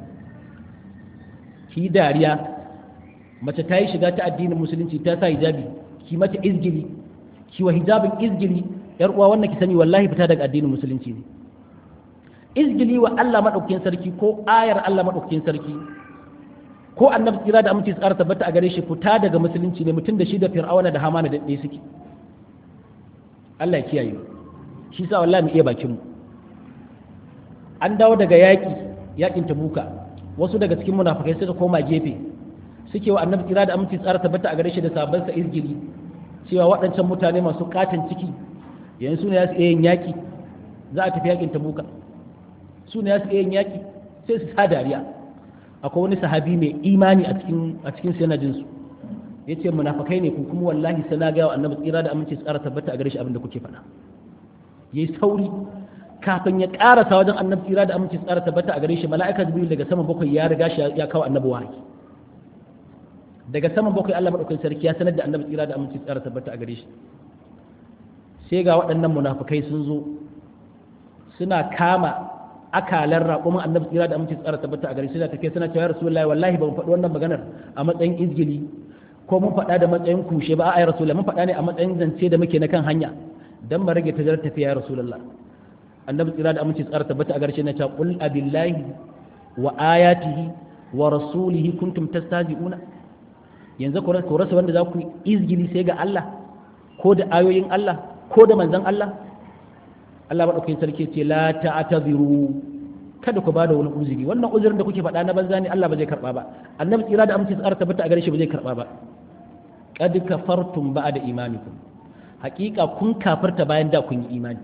ki dariya mace ta yi shiga ta addinin musulunci ta sa hijabi ki mata izgili ki wa hijabin izgili yar uwa wannan ki sani wallahi fita daga addinin musulunci ne izgili wa Allah madaukakin sarki ko ayar Allah madaukakin sarki ko annabi tsira da aminci tsara tabbata a gare shi fita daga musulunci ne mutum da shi da fir'auna da hamana da ɗaya suke Allah ya kiyaye shi sa wallahi mu iya bakin mu an dawo daga yaƙi yaƙin tabuka wasu daga cikin munafikai suka koma gefe suke wa annabi tsira da aminci tsara tabbata a gare shi da sabon sa izgili cewa waɗancan mutane masu katon ciki yanzu ne ya su yin yaƙi za a tafi yaƙin tabuka su ne ya su yin yaƙi sai su sa dariya akwai wani sahabi mai imani a cikin a cikin sanadin su yace munafikai ne ku kuma wallahi sai na ga wa annabi tsira da aminci tsara tabbata a gare shi abin da kuke faɗa yayi sauri kafin ya karasa wajen annabi tsira da aminci tsara tabbata a gare shi mala'ika jibril daga saman bakwai ya riga shi ya kawo annabi wahayi daga saman bakwai Allah madaukakin sarki ya sanar da annabi tsira da aminci tsara tabbata a gare shi sai ga waɗannan munafukai sun zo suna kama akalan raƙumin annabi tsira da aminci tsara tabbata a gare shi suna tafiya suna cewa rasulullahi wallahi ba mu faɗi wannan maganar a matsayin izgili ko mun faɗa da matsayin kushe ba a rasulullahi mun faɗa ne a matsayin zance da muke na kan hanya dan mu rage tajarar tafiya ya rasulullahi annabi tsira da aminci tsara tabbata a garshe na ta qul abillahi wa ayatihi wa rasulihi kuntum tastazi'una yanzu ku rasa wanda za ku izgili sai ga Allah ko da ayoyin Allah ko da manzon Allah Allah madaukakin sarki ce la ta'tadiru kada ku bada wani uzuri wannan uzurin da kuke faɗa na banza ne Allah ba zai karba ba annabi tsira da aminci tsara tabbata a gare shi ba zai karba ba qad kafartum ba'da imanikum haƙiƙa kun kafarta bayan da kun yi imani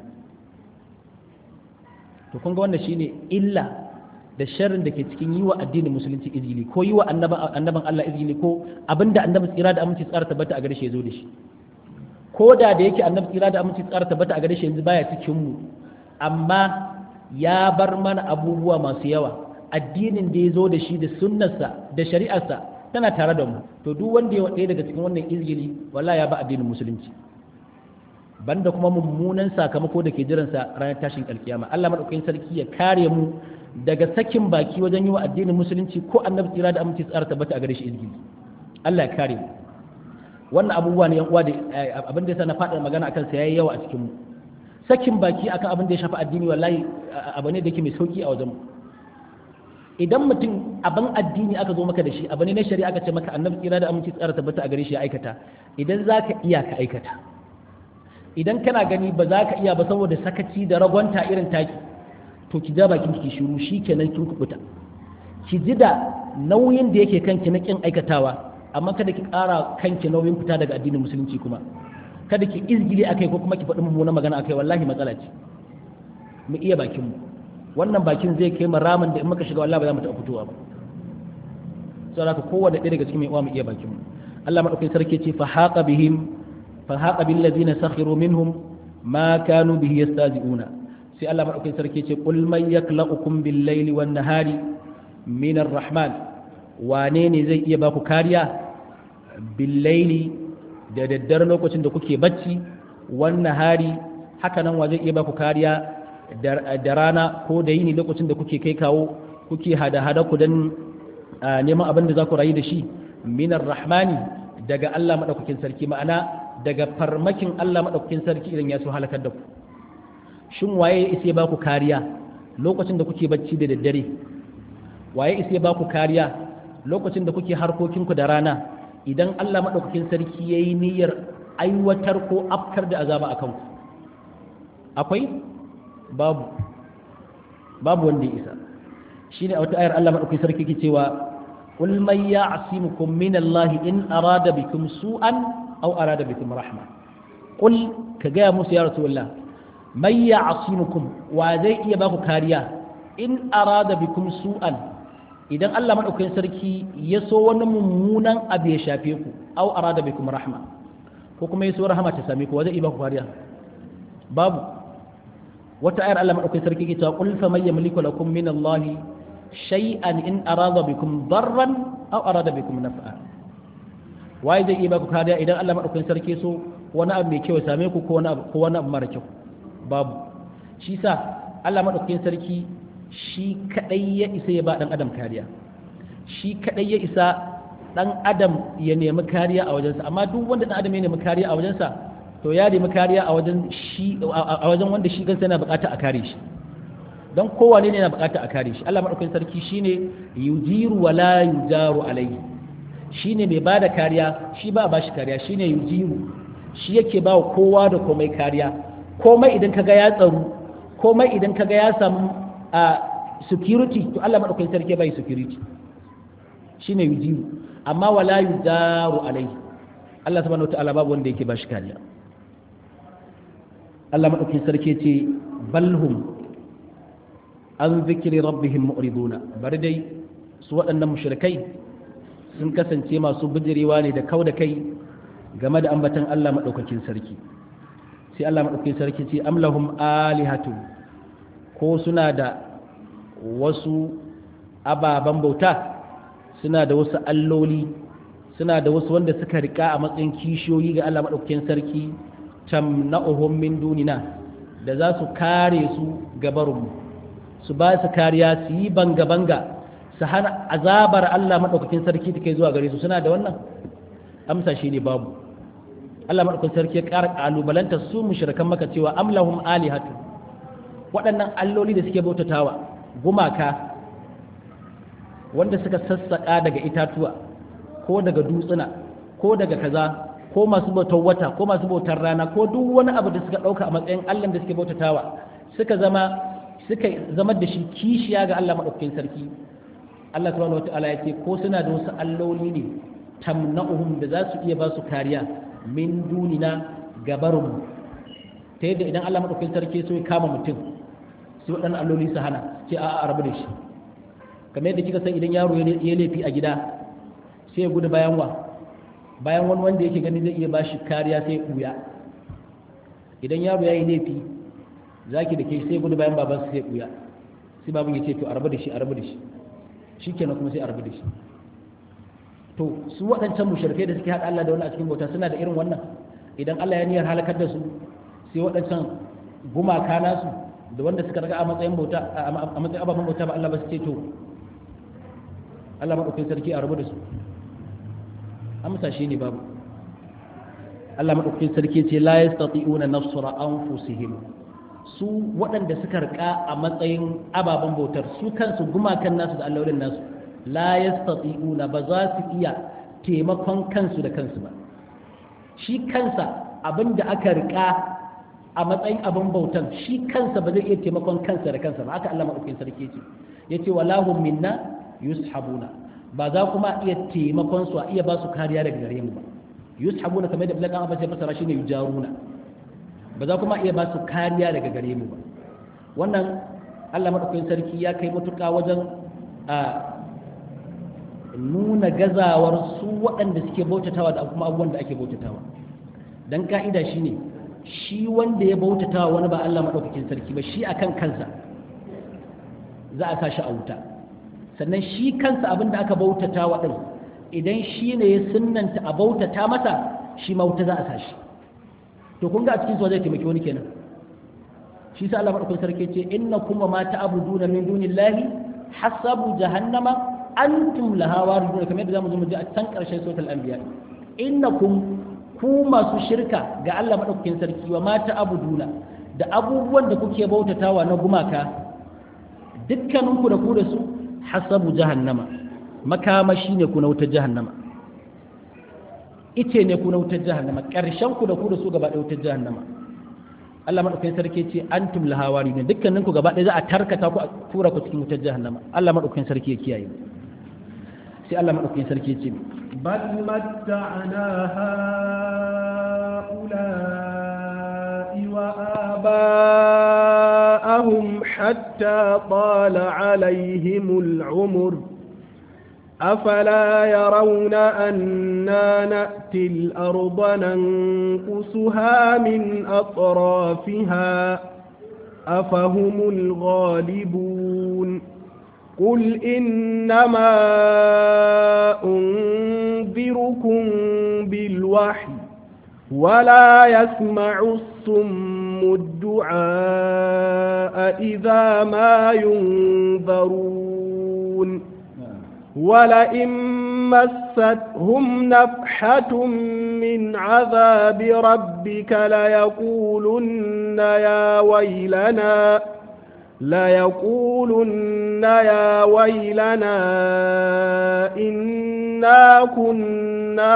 to kun ga wannan shine illa da sharrin da ke cikin yi wa addinin musulunci izgili ko yi wa annaban Allah izgili ko abinda annabi tsira da aminci tsara tabbata a gare shi ya zo da shi ko da da yake annabi tsira da aminci tsara tabbata a gare shi yanzu baya cikin mu amma ya bar mana abubuwa masu yawa addinin da ya zo da shi da sunnarsa da shari'arsa tana tare da mu to duk wanda ya ɗaya daga cikin wannan izgili wallahi ya ba addinin musulunci banda kuma mummunan sakamako da ke jiransa ranar tashin alkiyama Allah madaukakin sarki ya kare mu daga sakin baki wajen yi wa addinin musulunci ko annabi tsira da aminci tsara tabbata a gare shi izgili Allah ya kare mu wannan abubuwa ne yan uwa da abin da yasa na faɗa magana akan sa yayi yawa a cikin mu sakin baki akan abin da ya shafi addini wallahi abu ne da yake mai sauki a wajen mu idan mutum abin addini aka zo maka da shi abu ne na shari'a aka ce maka annabi tsira da aminci tsara tabbata a gare shi ya aikata idan zaka iya ka aikata idan kana gani ba za ka iya ba saboda sakaci da ragwanta irin taki to ki ja bakin ki shiru shikenan kin kubuta ki ji da nauyin da yake kanki na kin aikatawa amma kada ki ƙara kanki nauyin fita daga addinin musulunci kuma kada ki izgili akai ko kuma ki faɗi mummunan magana akai wallahi matsala ce mu iya bakin mu wannan bakin zai kai mu ramin da in muka shiga wallahi ba za mu taɓa fitowa ba saboda haka kowanne ɗaya daga cikin mai uwa mu iya bakin mu Allah madaukakin sarki ce fa haqa bihim fa haqa bil ladina sakhiru minhum ma kanu bihi yastazi'una sai Allah madaukakin sarki ce qul man yaklaukum bil laili wan nahari min ar-rahman wane ne zai iya baku kariya bil laili da daddare lokacin da kuke bacci wan nahari haka nan wa zai iya baku kariya da rana ko da yini lokacin da kuke kai kawo kuke hada-hada ku dan neman abin da za ku rayu da shi minar rahmani daga Allah maɗaukakin sarki ma'ana daga farmakin Allah maɗaukakin sarki idan ya so halakar da ku shin waye ya isa ba ku kariya lokacin da kuke bacci da daddare waye isa ba ku kariya lokacin da kuke harkokinku da rana idan Allah maɗaukakin sarki ya yi niyyar aiwatar ko afkar da azaba a kanku akwai babu babu wanda ya isa shi ne a wata ayar Allah maɗaukakin sarki ke cewa قل من يعصمكم من الله إن أراد بكم سوءا أو أراد بكم رحمة قل كجاء موسى يا رسول الله من يعصمكم وذي يباكو كاريا إن أراد بكم سوءا idan Allah maɗaukakin sarki ya so wani mummunan abu ya shafe ku au arada bikum rahma ko kuma ya so rahama ta same ku wa zai ba ku kariya babu wata ayar Allah maɗaukakin sarki ke cewa qul fa may yamliku lakum min Allah shay'an in arada bikum darran aw arada bikum naf'a waye zai iya baku kariya idan Allah madaukakin sarki so wani abu mai kyau ya same ku ko wani abu ko wani abu mara kyau babu shi sa Allah madaukakin sarki shi kadai ya isa ya ba dan adam kariya shi kadai ya isa dan adam ya nemi kariya a wajensa amma duk wanda dan adam ya nemi kariya a wajensa to ya nemi kariya a wajen shi a wajen wanda shi kansa yana bukata a kare shi don kowane ne na bukata a kare shi Allah madaukakin sarki shine yujiru wa la yujaru alayhi shine mai bada kariya shi ba ba shi kariya shine yujiru shi yake ba kowa da komai kariya komai idan kaga ya tsaro komai idan kaga ya samu a security to Allah madaukakin sarki bai security shine yujiru amma wala yujaru alayhi Allah subhanahu wataala babu wanda yake ba shi kariya Allah madaukakin sarki ce balhum an zikiri rabbihim mu'riduna bari dai su waɗannan mushrikai sun kasance masu bijirewa ne da kau da kai game da ambatan Allah maɗaukakin sarki sai Allah maɗaukakin sarki ce amlahum alihatu ko suna da wasu ababen bauta suna da wasu alloli suna da wasu wanda suka rika a matsayin kishiyoyi ga Allah maɗaukakin sarki tamna'uhum min dunina da za su kare su gabarunmu su ba su kariya su yi banga-banga su hana azabar Allah maɗaukakin sarki take zuwa gare su suna da wannan amsa shi ne babu Allah maɗaukakin sarki ya ƙara ƙalubalanta su mushrikan maka cewa amlahum alihatu waɗannan alloli da suke bautatawa gumaka wanda suka sassaƙa daga itatuwa ko daga dutsuna ko daga kaza ko masu bautar wata ko masu bautar rana ko duk wani abu da suka ɗauka a matsayin Allah da suke bautatawa suka zama suka zama da shi kishiya ga Allah maɗaukakin sarki Allah subhanahu wata'ala ya ce ko suna da wasu alloli ne tamna'uhum da za su iya ba su kariya min dunina gabarun ta yadda idan Allah maɗaukakin sarki so ya kama mutum sai waɗannan alloli su hana ce a'a a rabu da shi kamar yadda kika san idan yaro ya laifi a gida sai ya gudu bayan wa bayan wani wanda yake gani zai iya ba shi kariya sai ya ɓuya idan yaro ya yi laifi zaki da ke sai gudu bayan baban sai buya sai baban ya ce to a rabu da shi a rabu da shi shikenan kuma sai a rabu da shi to su waɗancan mushrikai da suke haɗa Allah da wani a cikin bauta suna da irin wannan idan Allah ya niyyar halakar da su sai waɗancan gumaka nasu da wanda suka raga a matsayin bauta a matsayin ababen bauta ba Allah ba su ce to Allah maɗaukin sarki a rabu da su amsa shi ne babu Allah maɗaukin sarki ce la yastati'una nasra anfusihim su waɗanda suka rika a matsayin ababen bautar su kansu gumakan nasu da allolin nasu la yastati'una ba za su iya taimakon kansu da kansu ba shi kansa abin da aka rika a matsayin abin bautan shi kansa ba zai iya taimakon kansa da kansa ba haka Allah madaukakin sarki ce yace walahum minna yushabuna ba za kuma iya taimakon su a iya ba su kariya daga gare mu ba yushabuna kamar da Abdullahi Abbas ya fasara shine yujaruna ba za kuma iya ba su kariya daga gare mu ba wannan Allah madaukakin sarki ya kai matuƙa wajen a nuna gazawar su waɗanda suke bautatawa da kuma abubuwan da ake bautatawa dan ka'ida shine shi wanda ya bautatawa wani ba Allah madaukakin sarki ba shi akan kansa za a sashi a wuta sannan shi kansa abin da aka bautatawa din idan shi ne ya sunnanta a bautata masa shi ma wuta za a sashi to kun ga a cikin su zai taimaki wani kenan shi sa Allah madaukakin sarki ce innakum ma ta'buduna min dunillahi hasabu jahannama antum laha waridun kamar yadda zamu zo mu ji a can karshen suratul anbiya innakum ku masu shirka ga Allah madaukakin sarki wa ma ta'buduna da abubuwan da kuke bautatawa na gumaka dukkaninku da ku da su hasabu jahannama makamashi ne ku na wutar jahannama ice ne ku na wutar jahannama ƙarshen ku da ku da su gaba ɗaya wutar jahannama Allah madaukakin sarki ce antum laha waridun dukkaninku gaba ɗaya za a tarkata ku a tura ku cikin wutar jahannama Allah madaukakin sarki ya kiyaye sai Allah madaukakin sarki ya ce بل متعنا هؤلاء وآباءهم حتى طال عليهم العمر أفلا يرون أنا نأتي الأرض ننقصها من أطرافها أفهم الغالبون قل إنما أنذركم بالوحي ولا يسمع الصم الدعاء إذا ما ينذرون ولئن مستهم نفحة من عذاب ربك ليقولن يا ويلنا ليقولن يا ويلنا إنا كنا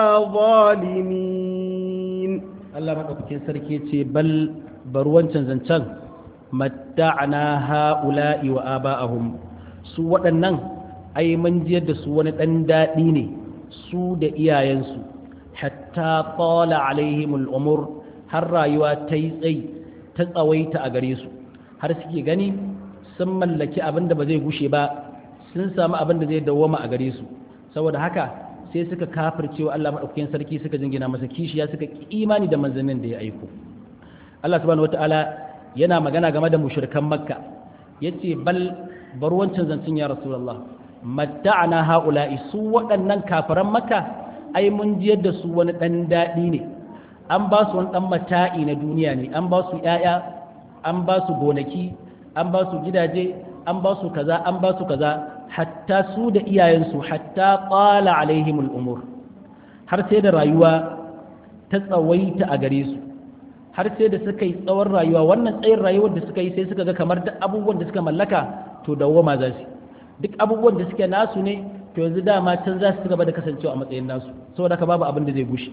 ظالمين Allah maɗaukakin sarki ce bal bar wancan zancen matta'ana ha'ula'i wa aba'ahum su waɗannan ai mun jiyar da su wani ɗan daɗi ne su da iyayensu hatta qala alaihimul umur har rayuwa ta yi tsayi ta tsawaita a gare su har suke gani sun mallaki abin da ba zai gushe ba sun samu abin da zai dawwama a gare su saboda haka sai suka kafirce wa Allah madaukakin sarki suka jingina masa kishiya suka imani da manzannin da ya aiko Allah subhanahu wataala yana magana game da mushrikan makka yace bal bar wancan zancin ya rasulullah matta'ana haula'i su waɗannan kafiran makka ai mun jiyar da su wani dan daɗi ne an ba su wani dan mata'i na duniya ne an ba su ƴaƴa an ba su gonaki an ba su gidaje an ba su kaza an ba su kaza hatta su da iyayensu hatta qala alaihimul umur har sai da rayuwa ta tsawaita a gare su har sai da suka yi tsawon rayuwa wannan tsayin rayuwar da suka yi sai suka ga kamar duk abubuwan da suka mallaka to dawwama za su duk abubuwan da suke nasu ne to yanzu dama can za su gaba da kasancewa a matsayin nasu saboda haka babu abin da zai gushe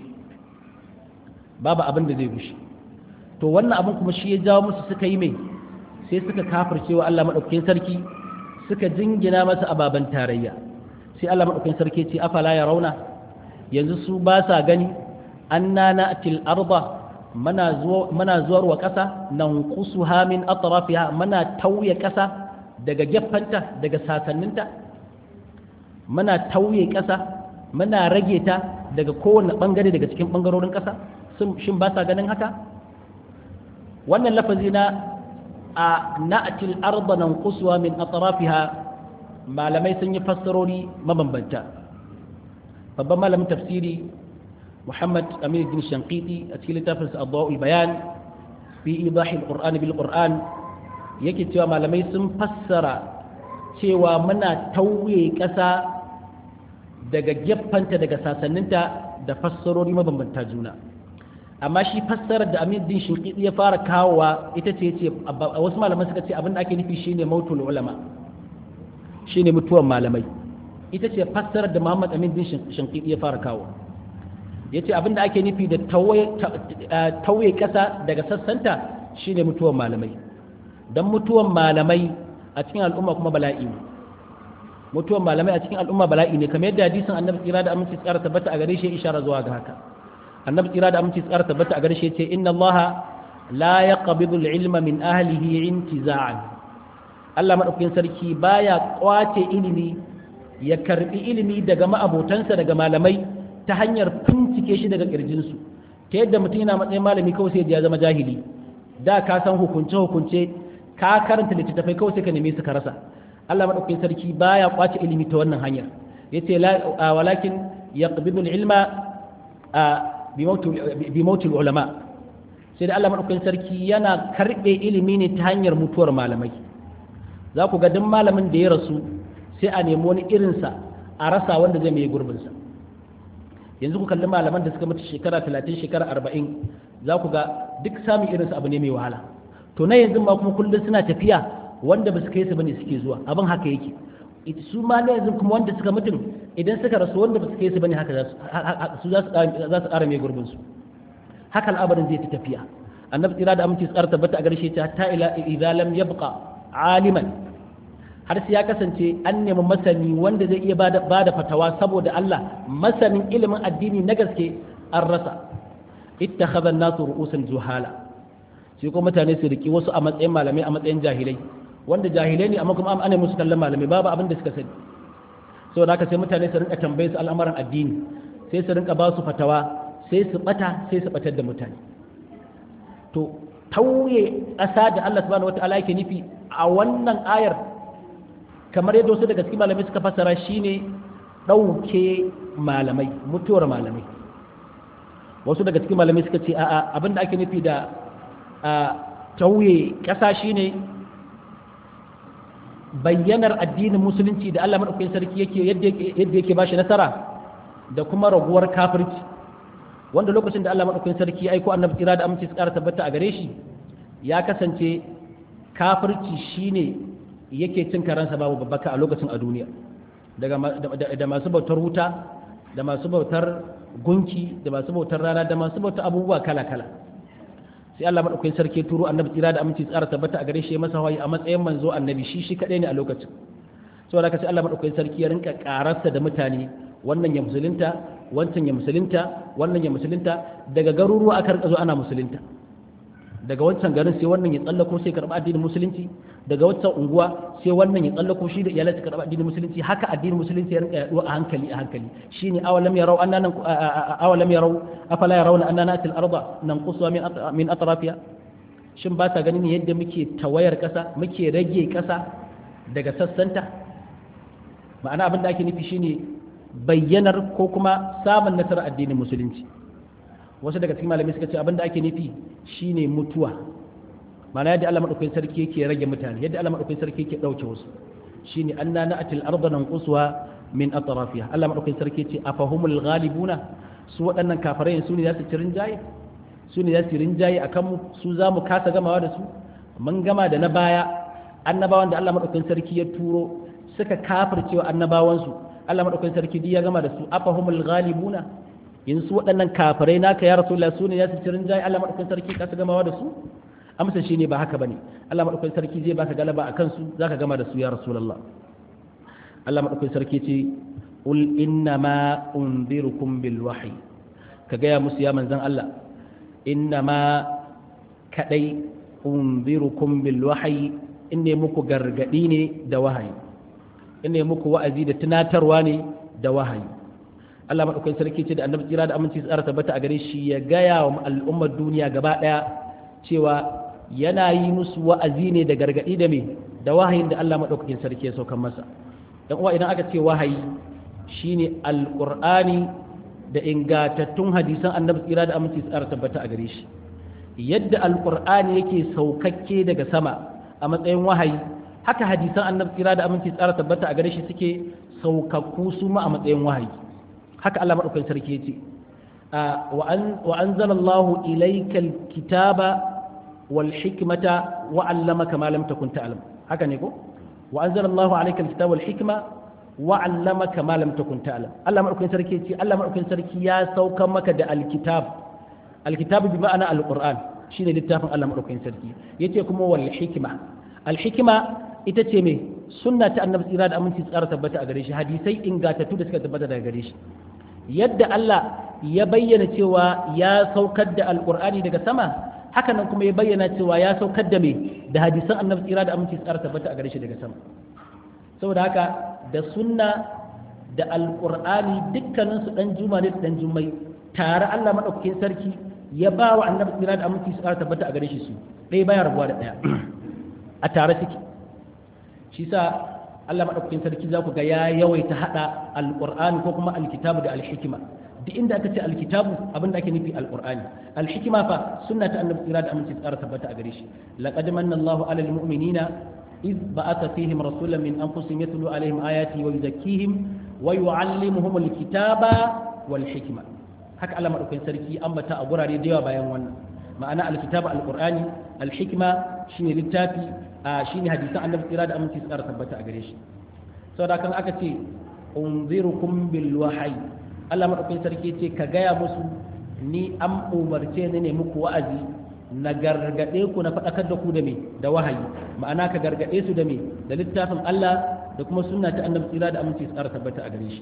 babu abin da zai gushe to wannan abin kuma shi ya jawo musu suka yi mai sai suka kafircewa Allah madaukakin sarki suka jingina masa ababen tarayya sai Allah madaukakin sarki ce afala ya rauna yanzu su ba sa gani anna na'til arda mana zuwa mana zuwar wa kasa nan qusuha min atrafiha mana tauye kasa daga gefanta daga sasanninta mana tauye kasa mana rage ta daga kowane bangare daga cikin bangarorin kasa shin ba sa ganin haka wannan lafazi na a na'atil arda nan kusuwa min atrafiha malamai sun yi fassarori mabambanta babban malamin tafsiri muhammad amin din shankiti a cikin littafin sa adwa'ul bayan fi idahil qur'ani bil qur'an yake cewa malamai sun fassara cewa muna tauye ƙasa daga gefanta daga sasanninta da fassarori mabambanta juna amma shi fassarar da Amin din Shinqiti ya fara kawowa ita ce ce wasu malaman suka ce abin da ake nufi shine mautul ulama shine mutuwan malamai ita ce fassarar da Muhammad Amin din Shinqiti ya fara kawo yace abin da ake nufi da tauye kasa daga sassanta shine mutuwan malamai dan mutuwan malamai a cikin al'umma kuma bala'i ne mutuwan malamai a cikin al'umma bala'i ne kamar yadda hadisin annabi tsira da aminci tsara tabbata a gare shi ishara zuwa ga haka annabi tsira da aminci tsara tabbata a gare shi ce inna allaha la yaqbidu al-ilma min ahlihi intiza'an Allah madaukakin sarki baya kwace ilimi ya karbi ilimi daga ma'abotansa daga malamai ta hanyar bincike shi daga kirjinsu ta yadda mutum yana matsayin malami kawai sai ya zama jahili da ka san hukunce hukunce ka karanta littattafai kawai sai ka neme su ka rasa Allah madaukakin sarki baya kwace ilimi ta wannan hanyar yace walakin yaqbidu al-ilma bi mautil ulama sai da Allah madaukakin sarki yana karbe ilimi ne ta hanyar mutuwar malamai za ku ga duk malamin da ya rasu sai a nemi wani irinsa a rasa wanda zai mai gurbinsa yanzu ku kalli malaman da suka mutu shekara talatin shekara arba'in za ku ga duk samun irinsa abu ne mai wahala to na yanzu ma kuma kullum suna tafiya wanda ba su kai su bane suke zuwa abin haka yake su ma na yanzu kuma wanda suka mutum idan suka rasu wanda ba su kai su bane haka su za su ƙara mai gurbinsu haka al'amarin zai ta tafiya annabi tsira da aminci tsara tabbata a garshe ta ta ila idza lam yabqa aliman har sai ya kasance an nemi masani wanda zai iya bada bada fatawa saboda Allah masanin ilimin addini na gaske an rasa ittakhadha an-nasu ru'usan juhala sai kuma mutane su riki wasu a matsayin malamai a matsayin jahilai wanda jahilai ne amma kuma an musu kallon malamai babu abin da suka sani saboda haka sai mutane su rinka tambaye su al'amuran addini sai su rinka ba su fatawa sai su bata sai su batar da mutane to tauye ƙasa da Allah subhanahu wata'ala yake nufi a wannan ayar kamar yadda wasu daga cikin malamai suka fassara shine ɗauke malamai mutuwar malamai wasu daga cikin malamai suka ce a'a abin da ake nufi da tauye ƙasa shine bayyanar addinin musulunci da Allah madaukakin sarki yake yadda yake bashi nasara da kuma raguwar kafirci wanda lokacin da Allah madaukakin sarki ya aiko annabi kira da aminci su ƙara tabbata a gare shi ya kasance kafirci shine yake cin karansa babu babbaka a lokacin a duniya daga da masu bautar wuta da masu bautar gunki da masu bautar rana da masu bautar abubuwa kala kala sai Allah madaukakin sarki turo annabi tsira da aminci tsara tabbata a gare shi masa hawaye a matsayin manzo annabi shi shi kadai ne a lokacin saboda haka sai Allah madaukakin sarki ya rinka kararsa da mutane wannan ya musulunta wancan ya musulunta wannan ya musulunta daga garuruwa aka rika zo ana musulunta daga wancan garin sai wannan ya tsallako sai karɓa addinin musulunci daga wancan unguwa sai wannan ya tsallako shi da iyalai su karɓa addinin musulunci haka addinin musulunci ya rinka yaduwa a hankali a hankali shine awalam yarau annana awalam yarau afala yarawna annana atil arda nanqusu min min atrafiha shin ba ta ganin yadda muke tawayar kasa muke rage kasa daga sassanta ma'ana abin da ake nufi shine bayyanar ko kuma samun nasarar addinin musulunci wasu daga cikin malamai suka ce abinda ake nufi shine mutuwa mana yadda Allah madaukakin sarki yake rage mutane yadda Allah madaukakin sarki yake dauke wasu shine anna na'atil arda nanquswa min atrafiha Allah madaukakin sarki yace afahumul ghalibuna su waɗannan kafirai su ne za su ci rinjaye su ne za su rinjaye akan mu su za mu kasa gamawa da su mun gama da na baya annabawan da Allah madaukakin sarki ya turo suka kafircewa annabawansu Allah madaukakin sarki duk ya gama da su afahumul ghalibuna yanzu waɗannan kafirai naka ya rasulullah su ne ya su cirin jayi Allah madaukakin sarki ka su gamawa da su amsa shi ne ba haka bane Allah madaukakin sarki zai baka galaba a kansu zaka gama da su ya rasulullah Allah madaukakin sarki ce ul inna ma unzirukum bil wahyi ka gaya musu ya manzon Allah inna ma kadai unzirukum bil wahyi inne muku gargadi ne da wahayi inne muku wa'azi da tunatarwa ne da wahayi Allah maɗaukakin sarki ce da annabi tsira da aminci tsara tabbata a gare shi ya gaya wa al'ummar duniya gaba ɗaya cewa yana yi musu wa'azi ne da gargaɗi da me da wahayin da Allah maɗaukakin sarki ya saukan masa dan uwa idan aka ce wahayi shine alqur'ani da ingantattun hadisan annabi tsira da aminci tsara tabbata a gare shi yadda alqur'ani yake saukakke daga sama a matsayin wahayi haka hadisan annabi tsira da aminci tsara tabbata a gare shi suke saukakku su ma a matsayin wahayi haka Allah maɗaukakin sarki ya ce wa anzalallahu ilayka alkitaba wal hikmata wa 'allamaka ma lam takun ta'lam haka ne ko wa anzalallahu alayka alkitaba wal hikma wa 'allamaka ma lam takun ta'lam Allah maɗaukakin sarki ya ce Allah maɗaukakin sarki ya sauka maka da alkitab alkitab bi ma'ana alquran shine littafin Allah madaukakin sarki yace kuma wal hikma al hikma ita ce me sunna ta annabi tsira da aminci tsara tabbata a gare shi hadisai ingatattu da suka tabbata daga gare shi yadda Allah ya bayyana cewa ya saukar da alqur'ani daga sama haka nan kuma ya bayyana cewa ya saukar da me da hadisan annabi tsira da aminci tsara tabbata a gare shi daga sama saboda haka da sunna da alqur'ani dukkanin su dan juma ne dan jummai tare Allah madaukakin sarki ya ba wa annabi tsira da aminci tsara tabbata a gare shi su ɗaya baya rabuwa da ɗaya a tare suke shi sa Allah madaukakin sarki za ku ga ya yawaita hada alqur'ani ko kuma alkitabu da alhikima duk inda aka ce alkitabu abin da ake nufi alqur'ani alhikima fa sunna ta annabi tsira da aminci tsara tabbata a gare shi laqad manna Allahu alal mu'minina إذ بعث فيهم رسولا من أنفسهم يتلو عليهم آياته ويزكيهم ويعلمهم الكتاب والحكمة haka Allah madaukakin sarki ambata a gurare da yawa bayan wannan ma'ana alkitabu alqur'ani alhikma shine littafi shine hadisan annabi tsira da aminci tsara tabbata a gare shi saboda kan aka ce unzirukum bil wahyi Allah madaukakin sarki ce ka gaya musu ni an umarce ni ne muku wa'azi na gargade ku na faɗakar da ku da me da wahayi ma'ana ka gargade su da me da littafin Allah da kuma sunna ta annabi tsira da aminci tsara tabbata a gare shi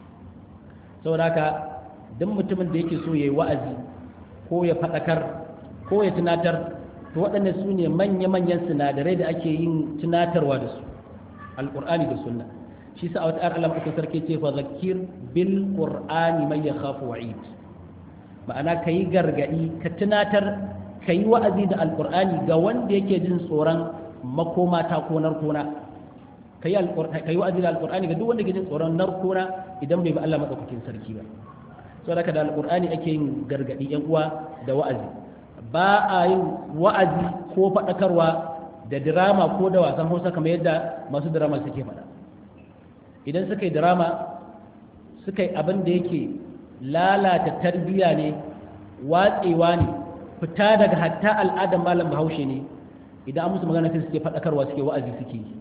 saboda haka duk mutumin da yake so yayi wa'azi ko ya faɗakar ko ya tunatar to waɗannan su ne manya-manyan sinadarai da ake yin tunatarwa da su alƙur'ani da sunna shi sa a wata Allah maɗaukin sarki ce fa zakir bil qur'ani man yakhafu wa'id ma'ana kayi gargadi ka tunatar kayi wa'azi da alƙur'ani ga wanda yake jin tsoron makoma ta ko narkona kayi kayi wa'azi da alƙur'ani ga duk wanda yake jin tsoron narkona idan bai bi Allah maɗaukakin sarki ba saboda haka da alƙur'ani ake yin gargadi yan uwa da wa'azi ba a yin wa'azi ko faɗakarwa da dirama ko da wasan hausa kamar yadda masu dirama suke faɗa idan suka yi dirama suka yi abin da yake lalata tarbiyya ne watsewa ne fita daga hatta al'adar malam bahaushe ne idan an musu magana sai suke faɗakarwa suke wa'azi suke yi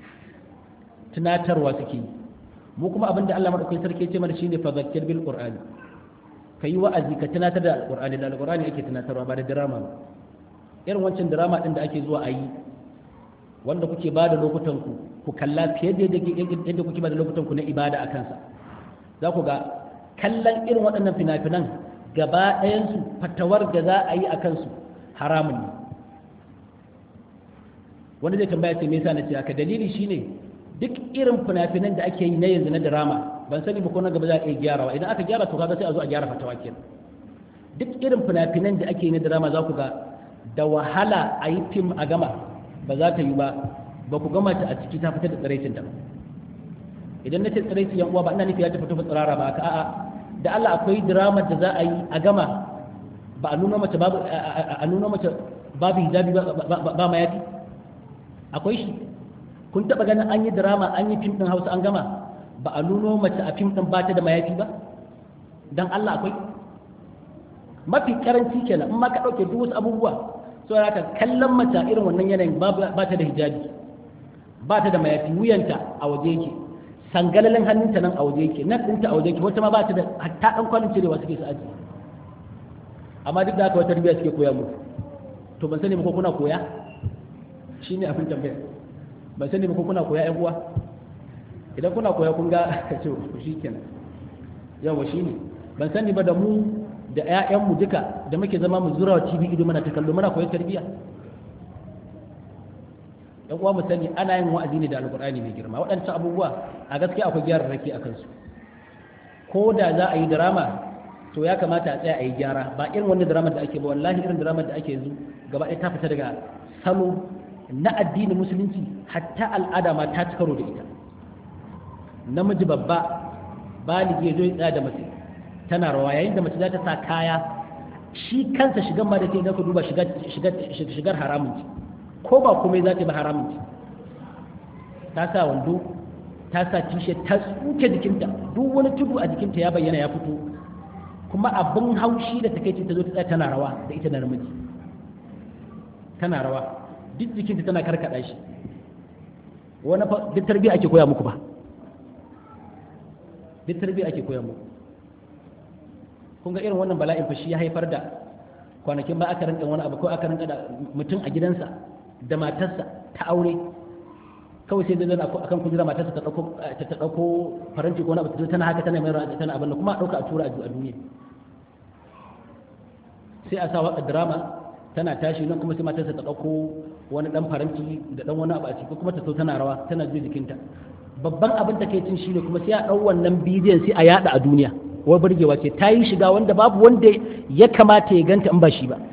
tunatarwa suke yi mu kuma abin da Allah madaukakin sarki ya ce mana shine fa zakkir bil qur'ani ka yi wa'azi ka tunatar da alƙur'ani da alƙur'ani ake tunatarwa ba da drama ba irin wancan drama ɗin da ake zuwa a yi wanda kuke ba da lokutan ku ku kalla fiye da yadda kuke ba da lokutan ku na ibada a kansa za ku ga kallon irin waɗannan fina-finan gaba ɗayansu fatawar da za a yi a kansu haramun ne wani zai tambaya ce me yasa na ce haka dalili shine duk irin fina-finan da ake yi na yanzu na drama ban sani ba ko na gaba za a iya gyarawa idan aka gyara to kaga sai a zo a gyara fatawa kenan duk irin fina-finan da ake yi na drama za ku ga da wahala a yi fim a gama ba za ta yi ba ba ku gama ta a ciki ta fitar da tsiraicin ta idan na ce tsiraicin yan uwa ba ina nufi ya ta fito tsirara ba ka a'a da Allah akwai drama da za a yi a gama ba a nuna mace babu a nuna mace babu hijabi ba ma yafi akwai shi kun taba ganin an yi drama an yi fim din Hausa an gama ba a nuno mace a fim din ba ta da mayafi ba dan Allah akwai mafi karanci kenan in ma ka dauke duk wasu abubuwa so haka kallon mace irin wannan yanayin ba ta da hijabi ba ta da mayafi wuyanta a waje yake sangalalin hannunta nan a waje yake nan ɗinta a waje yake wata ma ba ta da hatta ɗan kwanin cirewa suke su aji amma duk da haka wata tarbiyya suke koya muku to ban sani ba ko kuna koya shine abin tambaya ban sani ba ko kuna koya ƴan uwa idan kuna koya kun ga ce shi kenan yawa shine ban sani ba da mu da ƴaƴanmu duka da muke zama mu zura wa TV ido mana ta kallo muna koyar tarbiyya yan uwa mu sani ana yin wa'azi ne da alqur'ani mai girma waɗancan abubuwa a gaskiya akwai gyararraki a kansu ko da za a yi drama to ya kamata a tsaya a yi gyara ba irin wani drama da ake ba wallahi irin drama da ake yanzu gaba ɗaya ta fita daga salo na addinin musulunci hatta al'ada ma ta ci karo da ita namiji babba baligi ya zo ya tsaya da mace tana rawa yayin da mace za ta sa kaya shi kansa shigan ma da ke ka duba shigar haramun ce ko ba komai za ta ba haramun ce ta sa wando ta sa tishe ta tsuke jikinta duk wani tudu a jikinta ya bayyana ya fito kuma abin haushi da take ta zo ta tsaya tana rawa da ita da namiji tana rawa duk jikinta tana karkada shi wani fa duk tarbiyya ake koya muku ba duk tarbiyya ake koya muku kun ga irin wannan bala'in fa shi ya haifar da kwanakin ba aka rinka wani abu ko aka rinka da mutum a gidansa da matarsa ta aure kawai sai zai akan kujera matarsa ta dauko ta dauko faranti ko wani abu tana haka tana mai tana abin kuma a dauka a tura a duniya sai a sa waka drama tana tashi nan kuma sai matarsa ta dauko wani dan faranti da dan wani abu a ciki kuma ta so tana rawa tana ji jikinta babban abin da ke cin shine kuma sai a dau wannan bidiyon sai a yada a duniya wai burgewa ce ta yi shiga wanda babu wanda ya kamata ya ganta in ba shi ba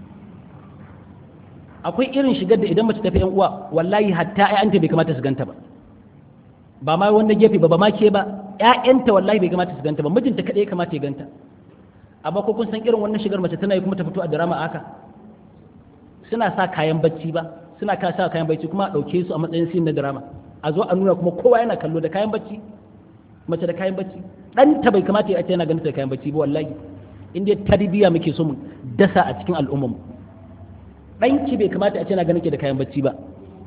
akwai irin shigar da idan mace tafi yan uwa wallahi hatta ƴaƴanta bai kamata su ganta ba ba ma wanda gefe ba ba ma ke ba ƴaƴanta wallahi bai kamata su ganta ba mijinta kadai ya kamata ya ganta amma ko kun san irin wannan shigar mace tana yi kuma ta fito a drama haka suna sa kayan bacci ba suna ka sa kayan bacci kuma a ɗauke su a matsayin sin na drama a zo a nuna kuma kowa yana kallo da kayan bacci mace da kayan bacci ɗanta bai kamata ya ce yana ganin da kayan bacci ba wallahi in dai tarbiyya muke so mu dasa a cikin al'ummar mu ɗanki bai kamata a ce yana ganin ke da kayan bacci ba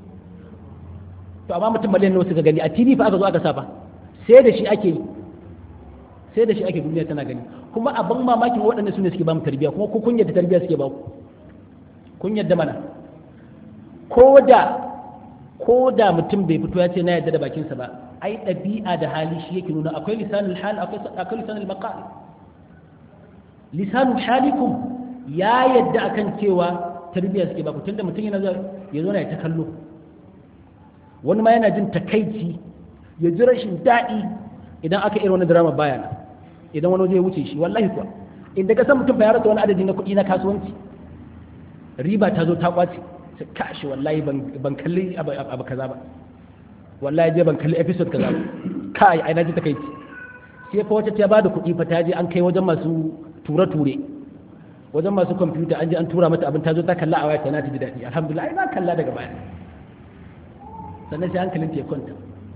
to amma mutum miliyan nawa suka gani a tv fa aka zo aka sa fa sai da shi ake yi sai da shi ake duniya tana gani kuma abin mamakin waɗanda su ne suke ba mu tarbiyya kuma ko kun yadda tarbiyya suke ba ku kun yadda mana ko da ko da mutum bai fito ya ce na yadda da bakinsa ba ai ɗabi'a da hali shi yake nuna akwai lisanul hal akwai lisanul maqal lisanul halikum ya yadda akan cewa tarbiyya suke ba ku tunda mutum yana zuwa ya zo na ta kallo wani ma yana jin takaici ya ji rashin daɗi idan aka irin wani drama baya na idan wani waje ya wuce shi wallahi kuwa inda ka san mutum ba ya rasa wani adadi na kuɗi na kasuwanci riba ta zo ta kwace sai kashi wallahi ban kalli abu kaza ba wallahi je ban kalli episode kaza ba kai ai na ji takaici sai fa wata ta ba da kuɗi fa ta je an kai wajen masu ture-ture wajen masu kwamfuta an je an tura mata abin ta zo ta kalla a waya tana ta ji daɗi alhamdulillah ai na kalla daga baya sannan sai hankalin ta ya kwanta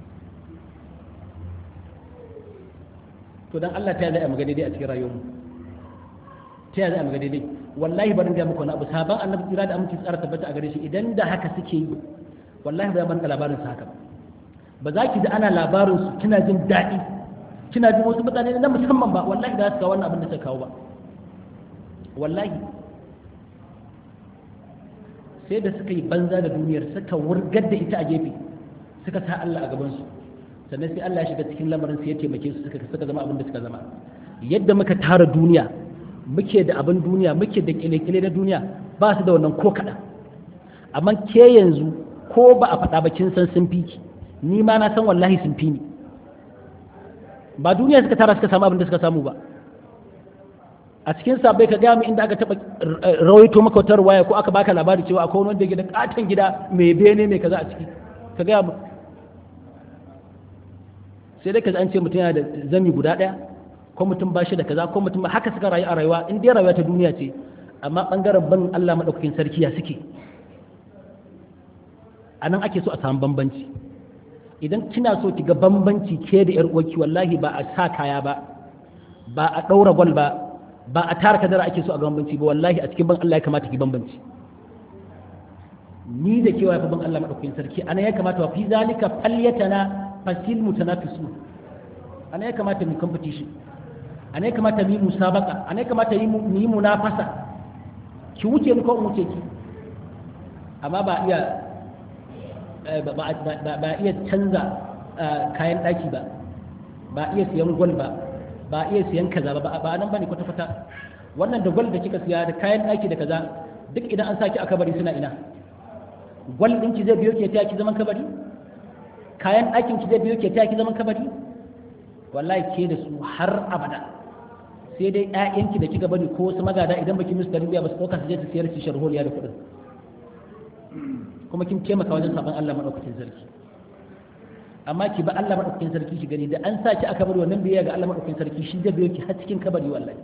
to dan Allah ta yi zai maga daidai a cikin rayuwarmu ta yi zai maga daidai wallahi barin ga muku wani abu sabon annabi kira da aminci tsara tabbata a gare shi idan da haka suke yi wallahi ba ban labarin su haka ba ba za ki da ana labarin su kina jin daɗi kina jin wasu mutane na musamman ba wallahi da su kawo wannan abin da suka kawo ba wallahi sai da suka yi banza da duniyar suka wurgar da ita a gefe suka sa Allah a gabansu sannan sai Allah ya shiga cikin lamarin sai ya taimake su suka suka zama abin da suka zama yadda muka tara duniya muke da abin duniya muke da kile-kile na duniya ba su da wannan ko kaɗan amma ke yanzu ko ba a faɗa ba kin san sun fi ki ni ma na san wallahi sun fi ni ba duniya suka tara suka samu abin da suka samu ba a cikin sabai ka gaya mu inda aka taba rawaito maka wata ruwaya ko aka baka labari cewa akwai wani wanda yake da katon gida mai bene mai kaza a ciki ka gaya mu sai dai ka an ce mutum yana da zami guda ɗaya ko mutum ba shi da kaza ko mutum haka suka rayu a rayuwa in dai rayuwa ta duniya ce amma bangaren ban Allah madaukakin sarki ya suke a nan ake so a samu bambanci idan kina so ki ga bambanci ke da yar uwarki wallahi ba a sa kaya ba ba a ɗaura gwal ba ba a tara kadara ake so a bambanci ba wallahi a cikin ban Allah ya kamata ki bambanci ni da kewa fa ban Allah madaukakin sarki ana ya kamata wa fi zalika falyatana fasil mutanafisu ana ya kamata mu competition ana ya kamata mu yi musabaka ana ya kamata mu yi munafasa ki wuce ni ko in wuce ki amma ba iya ba iya canza kayan daki ba ba iya siyan gwal ba ba iya siyan kaza ba ba nan bane kwata kwata wannan da gwal da kika siya da kayan daki da kaza duk idan an saki a kabari suna ina gwal din ki zai biyo ke ta ki zaman kabari kayan ɗakin ki zai biyo ke ta ki zaman kabari wallahi ke da su har abada sai dai ƴaƴanki da kika bari ko wasu magada idan baki musu tarbiyya ba su ɗauka su je su siyar su sharholiya da kuɗin kuma kin taimaka wajen saban Allah madaukakin sarki amma ki ba Allah madaukakin sarki ki gani da an sa ki aka bari wannan biyayya ga Allah madaukakin sarki shi zai biyo ki har cikin kabari wallahi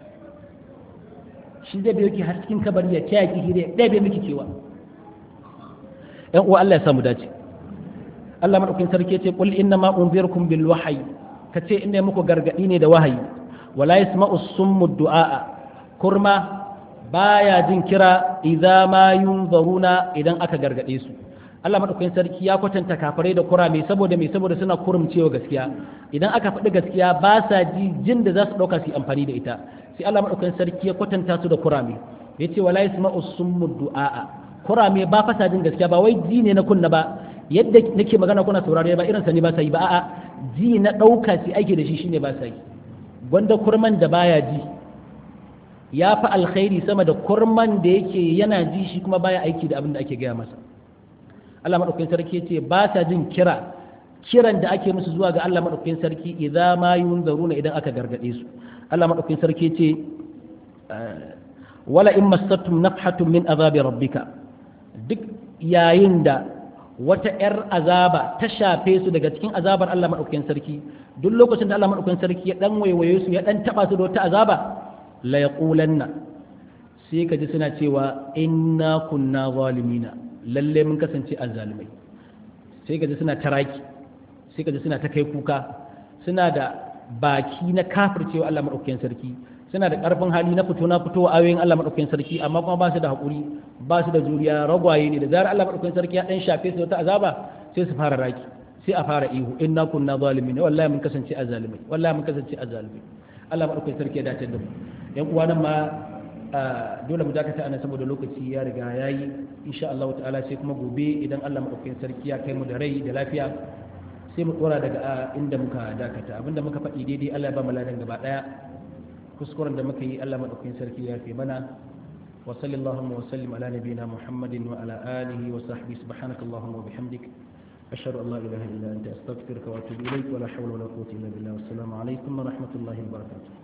shi zai biyo ki har cikin kabari ya taya ki hire ɗaya bai miki kewa ƴan uwa Allah ya samu dace Allah madaukakin sarki ce qul inna ma unzirukum bil wahyi kace inda muku gargadi ne da wahayi wala yasma'u summu du'a kurma baya jin kira idza ma yunzaruna idan aka gargade su Allah madaukakin sarki ya kwatanta kafirai da kurame saboda me saboda suna kurumcewa gaskiya idan aka faɗi gaskiya ba sa ji jin da za su ɗauka su yi amfani da ita sai Allah madaukakin sarki ya kwatanta su da kurame yace wala yasma'u summu du'a kurame ba fasa jin gaskiya ba wai ji ne na kunna ba yadda nake magana kuna saurare ba irin sa ne ba sai ba a'a ji na dauka shi ake da shi shine ba sai gwanda kurman da baya ji ya fi alkhairi sama da kurman da yake yana ji shi kuma baya aiki da abin da ake gaya masa Allah madaukakin sarki yace ba sa jin kira kiran da ake musu zuwa ga Allah madaukakin sarki idza ma yunzaruna idan aka gargade su Allah madaukakin sarki yace wala in massatum nafhatun min azabi rabbika duk yayin da wata ‘yar azaba ta shafe su daga cikin azabar Allah maɗaukakin sarki duk lokacin da Allah maɗaukakin sarki ya ɗan waiwaye su ya ɗan taɓa su da wata azaba la ya sai ka ji suna cewa inna kunna zalimina lalle mun kasance azzalimai sai ka ji suna taraki sai ka ji suna ta kai kuka suna da baki na kafircewa Allah maɗaukakin sarki suna da ƙarfin hali na fito na fito ayoyin Allah maɗaukakin sarki amma kuma ba su da haƙuri ba su da juriya ragwaye ne da zarar Allah maɗaukakin sarki ya ɗan shafe su wata azaba sai su fara raki sai a fara ihu inna kunna zalimin wallahi mun kasance azzalimai wallahi mun kasance azzalimai Allah maɗaukakin sarki ya dace da mu yan uwa nan ma dole mu dakata ana saboda lokaci ya riga yayi insha Allah ta'ala sai kuma gobe idan Allah maɗaukakin sarki ya kai mu da rai da lafiya sai mu dora daga inda muka dakata abinda muka faɗi daidai Allah ya ba mu ladan gaba ɗaya kuskuren da muka yi Allah maɗaukakin sarki ya fi mana wa sallallahu wa sallim ala nabiyina muhammadin wa ala alihi wa sahbihi subhanaka allahumma wa bihamdik ashhadu an la ilaha illa anta astaghfiruka wa atubu ilayk wa la hawla wa la quwwata illa billah wassalamu alaikum wa rahmatullahi wa barakatuh